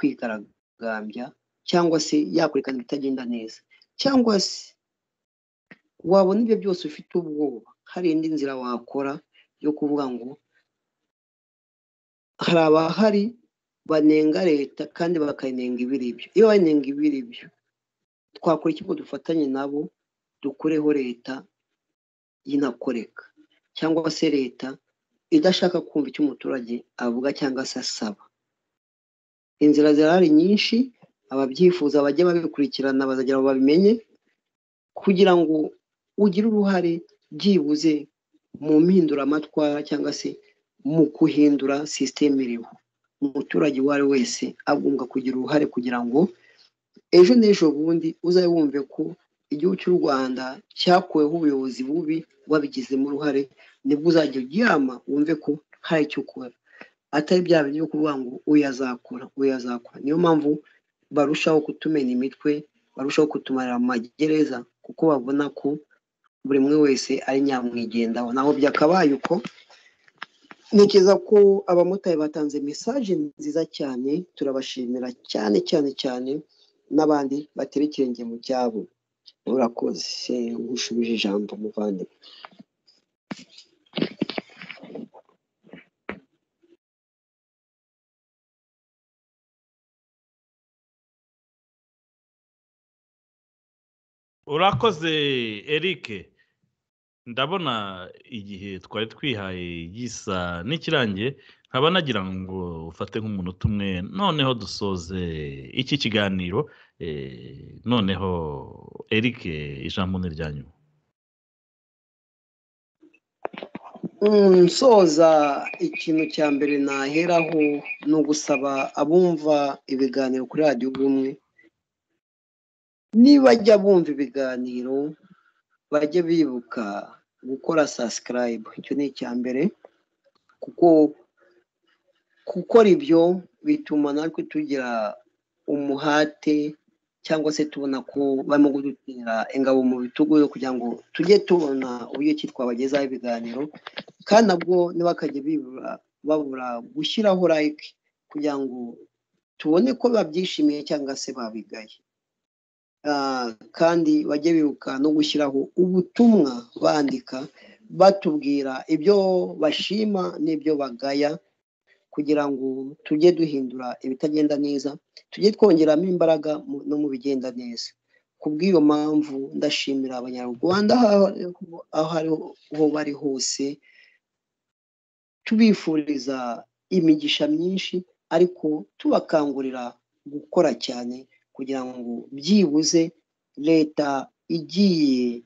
yakwigaragambya cyangwa se yakwerekana ibitagenda neza cyangwa se wabona ibyo byose ufite ubwoba hari indi nzira wakora yo kuvuga ngo hari abahari banenga leta kandi bakanenga ibiri byo iyo banenga ibiri byo twakora iki ngo dufatanye nabo dukureho leta y'inakoreka cyangwa se leta idashaka kumva icyo umuturage avuga cyangwa se asaba inzira zirahari nyinshi ababyifuza bajya babikurikirana bazagera ngo babimenye kugira ngo ugire uruhare byibuze mu mpinduramatwara cyangwa se mu guhindura sisiteme iriho umuturage uwo ari we wese agomba kugira uruhare kugira ngo ejo n'ejo bundi uzabe wumve ko igihugu cy'u rwanda cyakuweho ubuyobozi bubi wabigizemo uruhare nibwo uzajya uryama wumve ko hari icyo ukora atari bya bintu byo kuvuga ngo uyu azakora uyu azakora niyo mpamvu barushaho kutumena imitwe barushaho kutumarira mu magereza kuko babona ko buri umwe wese ari nyamwigendaho naho byakabaye uko ntekereza ko abamotari batanze mesaje nziza cyane turabashimira cyane cyane cyane n'abandi batera ikirenge mu cyabo urakoze gushubije ijambo muvandimwe urakoze eric ndabona igihe twari twihaye gisa n'ikirangiye nkaba nagira ngo ufate nk'umunota umwe noneho dusoze iki kiganiro eh, noneho eric ijambo ni ryanyu nsoza ikintu cya mbere naheraho ni ugusaba abumva ibiganiro kuri radiyo ubumwe nibajya bumva ibiganiro bajye bibuka gukora sasikarayibu icyo ni icya mbere kuko gukora ibyo bituma natwe tugira umuhate cyangwa se tubona ko barimo kudutera ingabo mu bitugu kugira ngo tujye tubona uburyo ki twabagezaho ibiganiro kandi nabwo ntibakajye bibura babura gushyiraho like kugira ngo tubone ko babyishimiye cyangwa se babigaye kandi bajye bibuka no gushyiraho ubutumwa bandika batubwira ibyo bashima n'ibyo bagaya kugira ngo tujye duhindura ibitagenda neza tujye twongeramo imbaraga no mu bigenda neza ku bw'iyo mpamvu ndashimira abanyarwanda aho ariho bari hose tubifuriza imigisha myinshi ariko tubakangurira gukora cyane kugira ngo byibuze leta igiye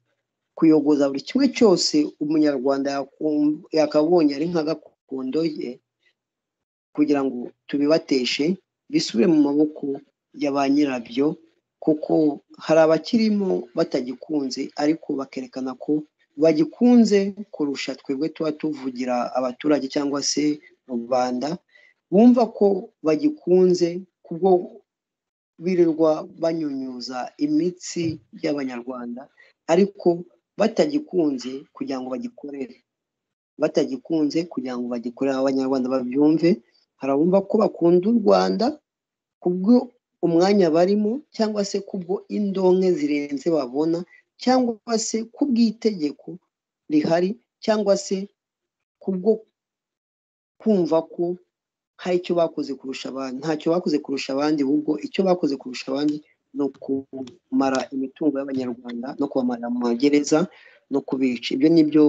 kuyogoza buri kimwe cyose umunyarwanda yakabonye ari nka gakondo ye kugira ngo tubibateshe bisubire mu maboko ya ba nyirabyo kuko hari abakirimo batagikunze ariko bakerekana ko bagikunze kurusha twebwe tuba tuvugira abaturage cyangwa se rubanda bumva ko bagikunze kubwo birirwa banyunyuza imitsi y'abanyarwanda ariko batagikunze kugira ngo bagikorere batagikunze kugira ngo bagikorere abanyarwanda babyumve hari abumva ko bakunda u rwanda kubwo umwanya barimo cyangwa se kubwo indonke zirenze babona cyangwa se kubw'itegeko rihari cyangwa se kubwo kumva ko hari icyo bakoze kurusha abandi ntacyo bakoze kurusha abandi ahubwo icyo bakoze kurusha abandi ni ukumara imitungo y'abanyarwanda no kubamara mu magereza no kubica ibyo ni byo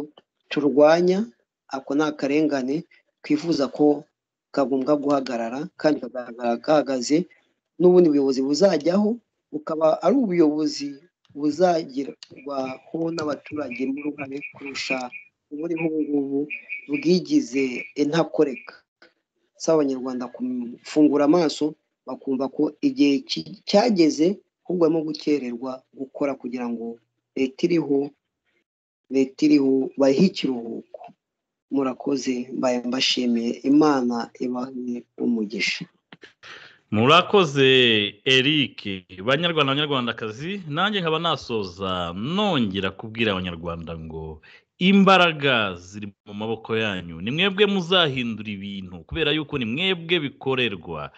turwanya ako ni akarengane twifuza ko kagombwa guhagarara kandi kagaragara gahagaze n'ubundi buyobozi buzajyaho bukaba ari ubuyobozi buzagerwaho n'abaturage n'uruhare kurusha uburiho ubu ngubu bwigize intakoreka saba abanyarwanda gufungura amaso bakumva ko igihe cyageze ahubwo barimo gukererwa gukora kugira ngo leta iriho leta iriho bayihe ikiruhuko murakoze mbaye mbashimiye imana ibahe umugisha murakoze eric banyarwanda banyarwandakazi nanjye nkaba nasoza nongera kubwira abanyarwanda ngo imbaraga ziri mu maboko yanyu ni mwebwe muzahindura ibintu kubera yuko ni mwebwe bikorerwa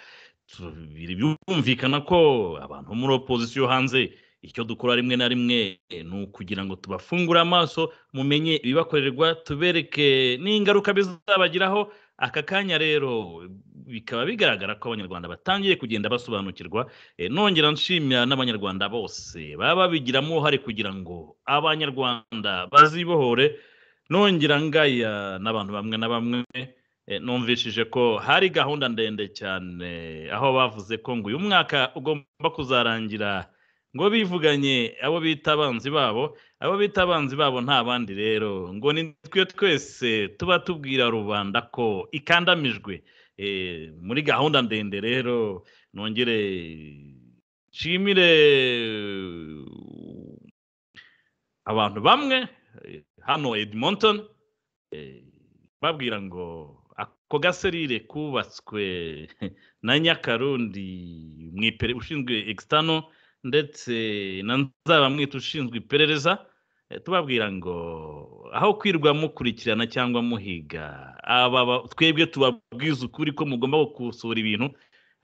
birumvikana ko abantu muri opozisiyo hanze icyo dukora rimwe na rimwe ni ukugira ngo tubafungure amaso mumenye ibibakorerwa tubereke n'ingaruka bizabagiraho aka kanya rero bikaba bigaragara ko abanyarwanda batangiye kugenda basobanukirwa Eh, nongera nshimira n'abanyarwanda bose baba babigiramo uruhare kugira ngo abanyarwanda bazibohore nongera ngaya n'abantu bamwe na bamwe eh, numvishije ko hari gahunda ndende cyane aho bavuze ko ngo uyu mwaka ugomba kuzarangira ngo bivuganye abo bita abanzi babo abo bita abanzi babo nta bandi rero ngo ni twe twese tuba tubwira rubanda ko ikandamijwe Eh, muri gahunda ndende rero nongere nshimire abantu bamwe eh, hano edmonton eh, babwira ngo ako gaserire kubatswe na nyakarundi mu ipere ushinzwe external ndetse na nzabamwita ushinzwe iperereza eh, tubabwira ngo aho kwirwa mukurikirana cyangwa muhiga aba ba- twebwe tubabwiza ukuri ko mugomba gukosora ibintu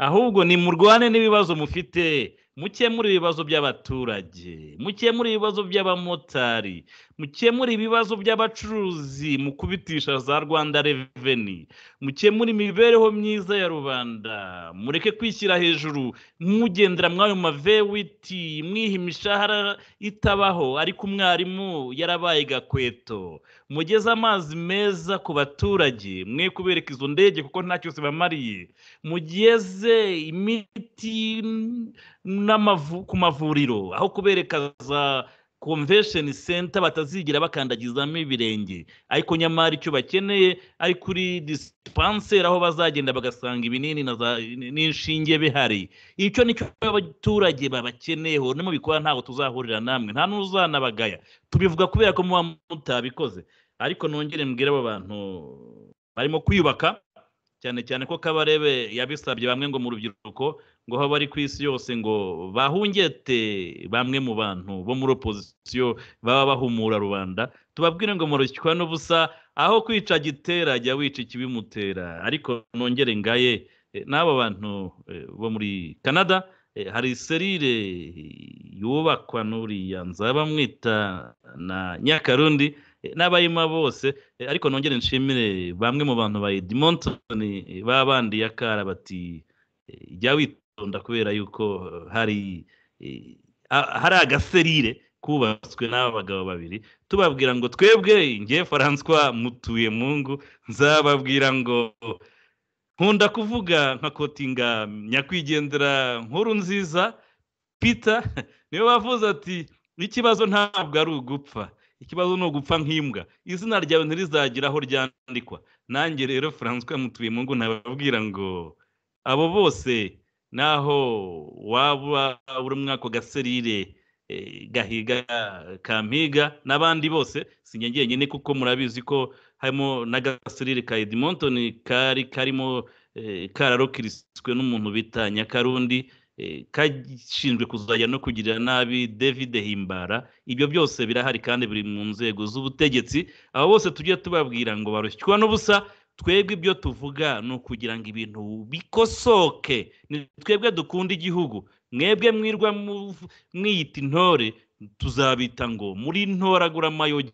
ahubwo ni murwane n'ibibazo mufite mukemure ibibazo by'abaturage mukemure ibibazo by'abamotari mukemure ibibazo by'abacuruzi mukubitisha za rwanda reveni mukemure imibereho myiza ya rubanda mureke kwishyira hejuru mugendera mwayo mavewiti mwiha imishahara itabaho ariko umwarimu yarabaye gakweto mugeze amazi meza ku baturage mwe kubereka izo ndege kuko nta cyose bamariye mugeze imiti n- n'amavu- ku mavuriro aho kubereka za convention center batazigira bakandagizamo ibirenge ariko nyamara icyo bakeneye ari kuri dispensaire aho bazagenda bagasanga ibinini na za- n'inshinge bihari icyo ni cyo abaturage babakeneyeho no mu bikorwa ntabwo tuzahurira namwe nta n'uzanabagaya tubivuga kubera ko muba mutabikoze ariko nongere mbwire abo bantu barimo kwiyubaka cyane cyane ko kabarebe yabisabye bamwe ngo mu rubyiruko ngo aho bari ku isi yose ngo bahungete bamwe mu bantu bo muri opozisiyo baba bahumura rubanda tubabwire ngo murushywa n'ubusa aho kwica gitera jya wica ikibimutera ariko nongere ngaye Eh, n'abo bantu eh, bo muri canada eh, hari serire yubakwa n'uriya nzabamwita na nyakarundi eh, n'abayima bose eh, ariko nongere nshimire bamwe mu bantu ba edmonton eh, babandiye akara bati eh, jya witonda kubera yuko eh, hari eh, a- hari agaserire kubatswe n'aba bagabo babiri tubabwira ngo twebwe nge François mutuye mungu nzababwira ngo nkunda kuvuga nka kotinga nyakwigendera nkuru nziza peter niwe wavuze ati ikibazo ntabwo ari ugupfa ikibazo ni ugupfa nk'imbwa izina ryawe ntirizagira aho ryandikwa nanjye rero François mutuye mungu nababwira ngo abo bose naho waba uri mwako gaserire eh, gahiga kampiga n'abandi bose si njye njyenyine kuko murabizi ko harimo n'agaserire ka Edmonton kari karimo eh, kararokiritswe n'umuntu bita Nyakarundi eh, kashinzwe kuzajya no kugira nabi David Himbara ibyo byose birahari kandi biri mu nzego z'ubutegetsi abo bose tujye tubabwira ngo barushywa n'ubusa twebwe ibyo tuvuga ni ukugira ngo ibintu bikosoke ni twebwe dukunda igihugu mwebwe mwirwa mu- mwiyita intore tuzabita ngo muri ntoraguramayogi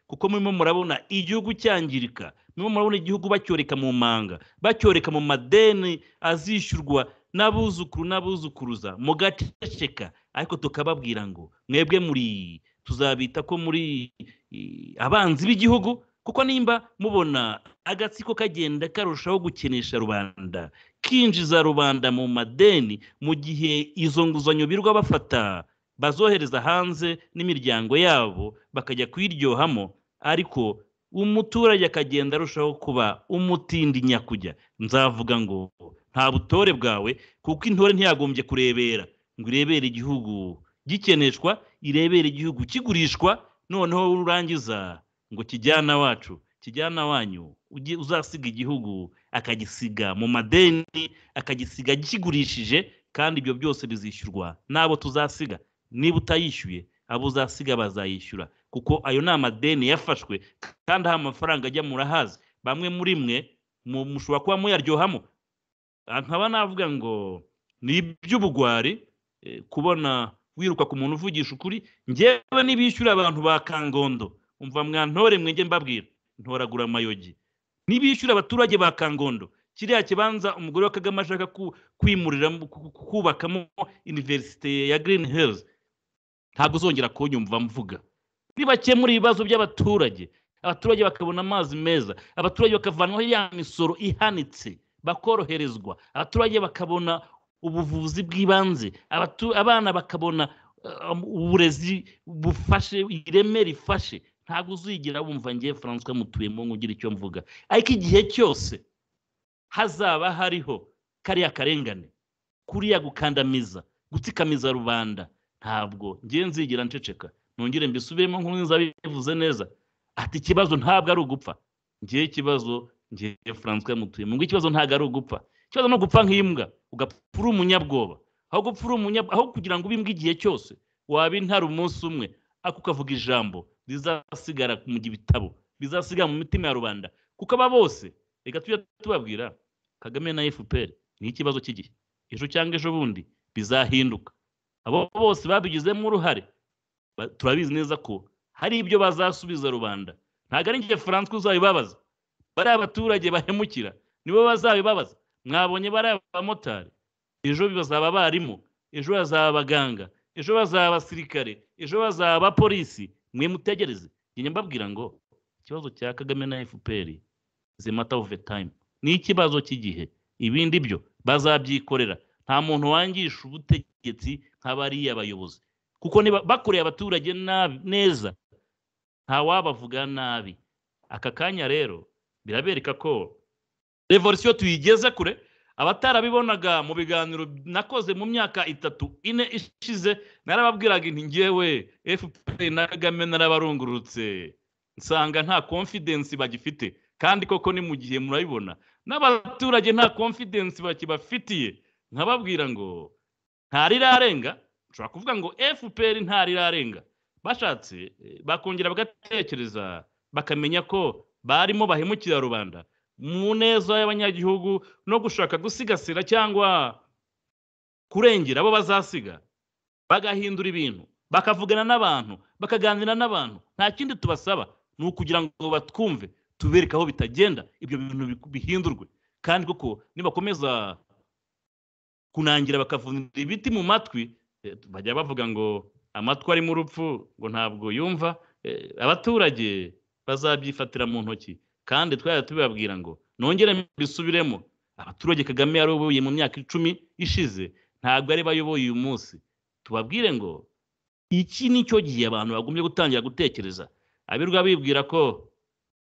kuko murimo murabona igihugu cyangirika murimo murabona igihugu bacyoreka mu manga bacyoreka mu madeni azishyurwa n'abuzukuru n'abuzukuruza mugaceceka ariko tukababwira ngo mwebwe muri tuzabita ko muri eh, abanzi b'igihugu kuko nimba mubona agatsiko kagenda karushaho gukenesha rubanda kinjiza rubanda mu madeni mu gihe izo nguzanyo birwa bafata bazohereza hanze n'imiryango yabo bakajya kuyiryohamo ariko umuturage akagenda arushaho kuba umutindi nyakujya nzavuga ngo nta butore bwawe kuko intore ntiyagombye kurebera ngo irebere igihugu gikeneshwa irebere igihugu kigurishwa noneho urangiza ngo kijyana wacu kijyana wanyu ujye uzasiga igihugu akagisiga mu madeni akagisiga kigurishije kandi ibyo byose bizishyurwa n'abo tuzasiga niba utayishyuye abo uzasiga bazayishyura kuko ayo ni amadeni yafashwe kandi aho amafaranga ajya murahazi bamwe muri mwe mu- mushobora kuba muyaryohamo Ah, nkaba navuga ngo ni iby'ubugwari eh, kubona wiruka ku muntu uvugisha ukuri ngewe n'ibishyura abantu ba kangondo umva mwantore mwenge mbabwira ntoragura amayogi n'ibishyura abaturage ba kangondo kiriya kibanza umugore wa kagame ashaka ku- kwimuriramo ku- ku- kubakamo iniverisite ya girini herizi ntabwo uzongera kunyumva mvuga nibakemura ibibazo by'abaturage abaturage bakabona amazi meza abaturage bakavanwaho ya misoro ihanitse bakoroherezwa abaturage bakabona ubuvuzi bw'ibanze abatu- abana bakabona eh, um, uburezi bufashe ireme rifashe ntabwo uzigira wumva ngewe francois mutuyemo ngo ugire icyo mvuga ariko igihe cyose hazaba hariho kariya karengane kuriya gukandamiza gutikamiza rubanda ntabwo ngewe nzigera nceceka nongere mbisubiremo nk'uko nzabivuze neza ati ikibazo ntabwo ari ugupfa ngewe ikibazo ngewe francois mutuyemo ngo ikibazo ntabwo ari ugupfa ikibazo ni ugupfa nk'imbwa ugapfa uri umunyabwoba aho gupfa uri umunyabwoba aho kugira ngo ube imbwa igihe cyose waba intara umunsi umwe ariko ukavuga ijambo rizasigara mu bitabo bizasigara mu mitima ya rubanda kuko aba bose reka tujye tubabwira kagame na fpr ni ikibazo cy'igihe ejo cyangwa ejo bundi bizahinduka abo bose babigizemo uruhare ba- turabizi neza ko hari ibyo bazasubiza rubanda ntabwo ari njye francois uzabibabaza bariya abaturage bahemukira nibo bazabibabaza mwabonye bariya bamotari ejo bazaba abarimu ejo bazaba abaganga ejo bazaba abasirikare ejo bazaba abapolisi mwe mutegereze njye mbabwira ngo ikibazo cya kagame na fpr is a matter of a time ni ikibazo cy'igihe ibindi byo bazabyikorera nta muntu wangisha ubutegetsi nk'abariya bayobozi kuko niba bakoreye abaturage nabi neza ntawabavuga nabi aka kanya rero birabereka ko revolisiyo tuyigeze kure abatarabibonaga mu biganiro nakoze mu myaka itatu ine ishize narababwiraga inti ngewe fpr na kagame narabarungurutse nsanga nta konfidensi bagifite kandi koko ni mu gihe murabibona n'abaturage nta konfidensi bakibafitiye nkababwira ngo ntarirarenga nshobora kuvuga ngo fpr ntarirarenga bashatse eh, bakongera bagatekereza bakamenya ko barimo bahemukira rubanda mu neza y'abanyagihugu no gushaka gusigasira cyangwa kurengera abo bazasiga bagahindura ibintu bakavugana n'abantu bakaganira n'abantu nta kindi tubasaba ni ukugira ngo batwumve tubereke aho bitagenda ibyo bintu bi- bihindurwe kandi koko nibakomeza kunangira bakavunira ibiti mu matwi eh, bajya bavuga ngo amatwi arimo urupfu ngo ntabwo yumva eh, abaturage bazabyifatira mu ntoki kandi twajya tubibabwira ngo nongere mbisubiremo abaturage kagame yaroboye mu myaka icumi ishize ntabwo ari bayoboye uyu munsi tubabwire ngo iki ni cyo gihe abantu bagombye gutangira gutekereza abirwa bibwira ko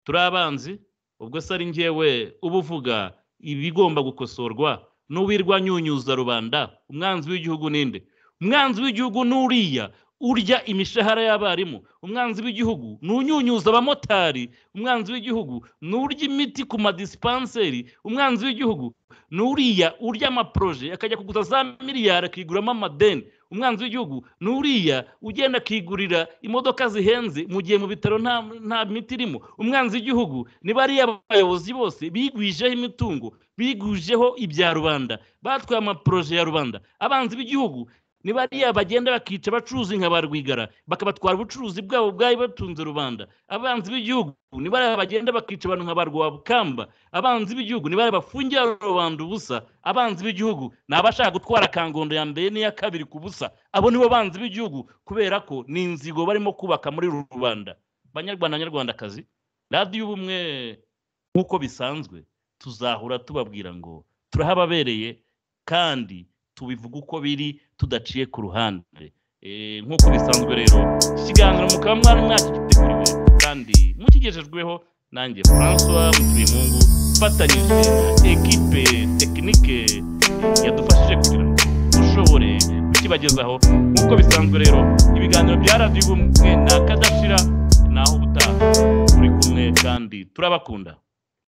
turi abanzi ubwo se ari njyewe uba uvuga ibigomba gukosorwa n'uwirwa nyunyuza rubanda umwanzi w'igihugu ninde umwanzi w'igihugu n'uriya urya imishahara y'abarimu umwanzi w'igihugu n'unyunyuza abamotari umwanzi w'igihugu n'urya imiti ku madisipanseri umwanzi w'igihugu n'uriya urya amaproje akajya kuguza za miliyari akiguramo amadeni umwanzi w'igihugu n'uriya ugenda akigurira imodoka zihenze mu gihe mu bitaro nta nta miti irimo umwanzi w'igihugu ni bariya bayobozi bose bigwijeho imitungo bigwijeho ibya rubanda batwaye amaproje ya rubanda abanzi b'igihugu ni bariya bagenda bakica abacuruzi nka ba rwigara bakabatwara ubucuruzi bwabo bwari batunze rubanda abanzi b'igihugu ni bariya bagenda bakica abantu nka ba rwabukamba abanzi b'igihugu ni bariya bafungira rubanda ubusa abanzi b'igihugu ni abashaka gutwara kangondo ya mbere n'iya kabiri ku busa abo nibo banzi b'igihugu kubera ko ni inzigo barimo kubaka muri uru rubanda banyarwanda banyarwandakazi radiyo ubumwe nk'uko bisanzwe tuzahura tubabwira ngo turahababereye kandi tubivuga uko biri tudaciye ku ruhande Eh, nk'uko bisanzwe rero iki kiganiro mukaba mwana mwakigiteguriwe kandi mukigejejweho nanjye francois mutuyemungu mfatanyije na ekipe tekinike yadufashije kugira ngo dushobore kukibagezaho nk'uko bisanzwe rero ibiganiro bya radiyo ubumwe na kadashira naho ubutaha turi kumwe kandi turabakunda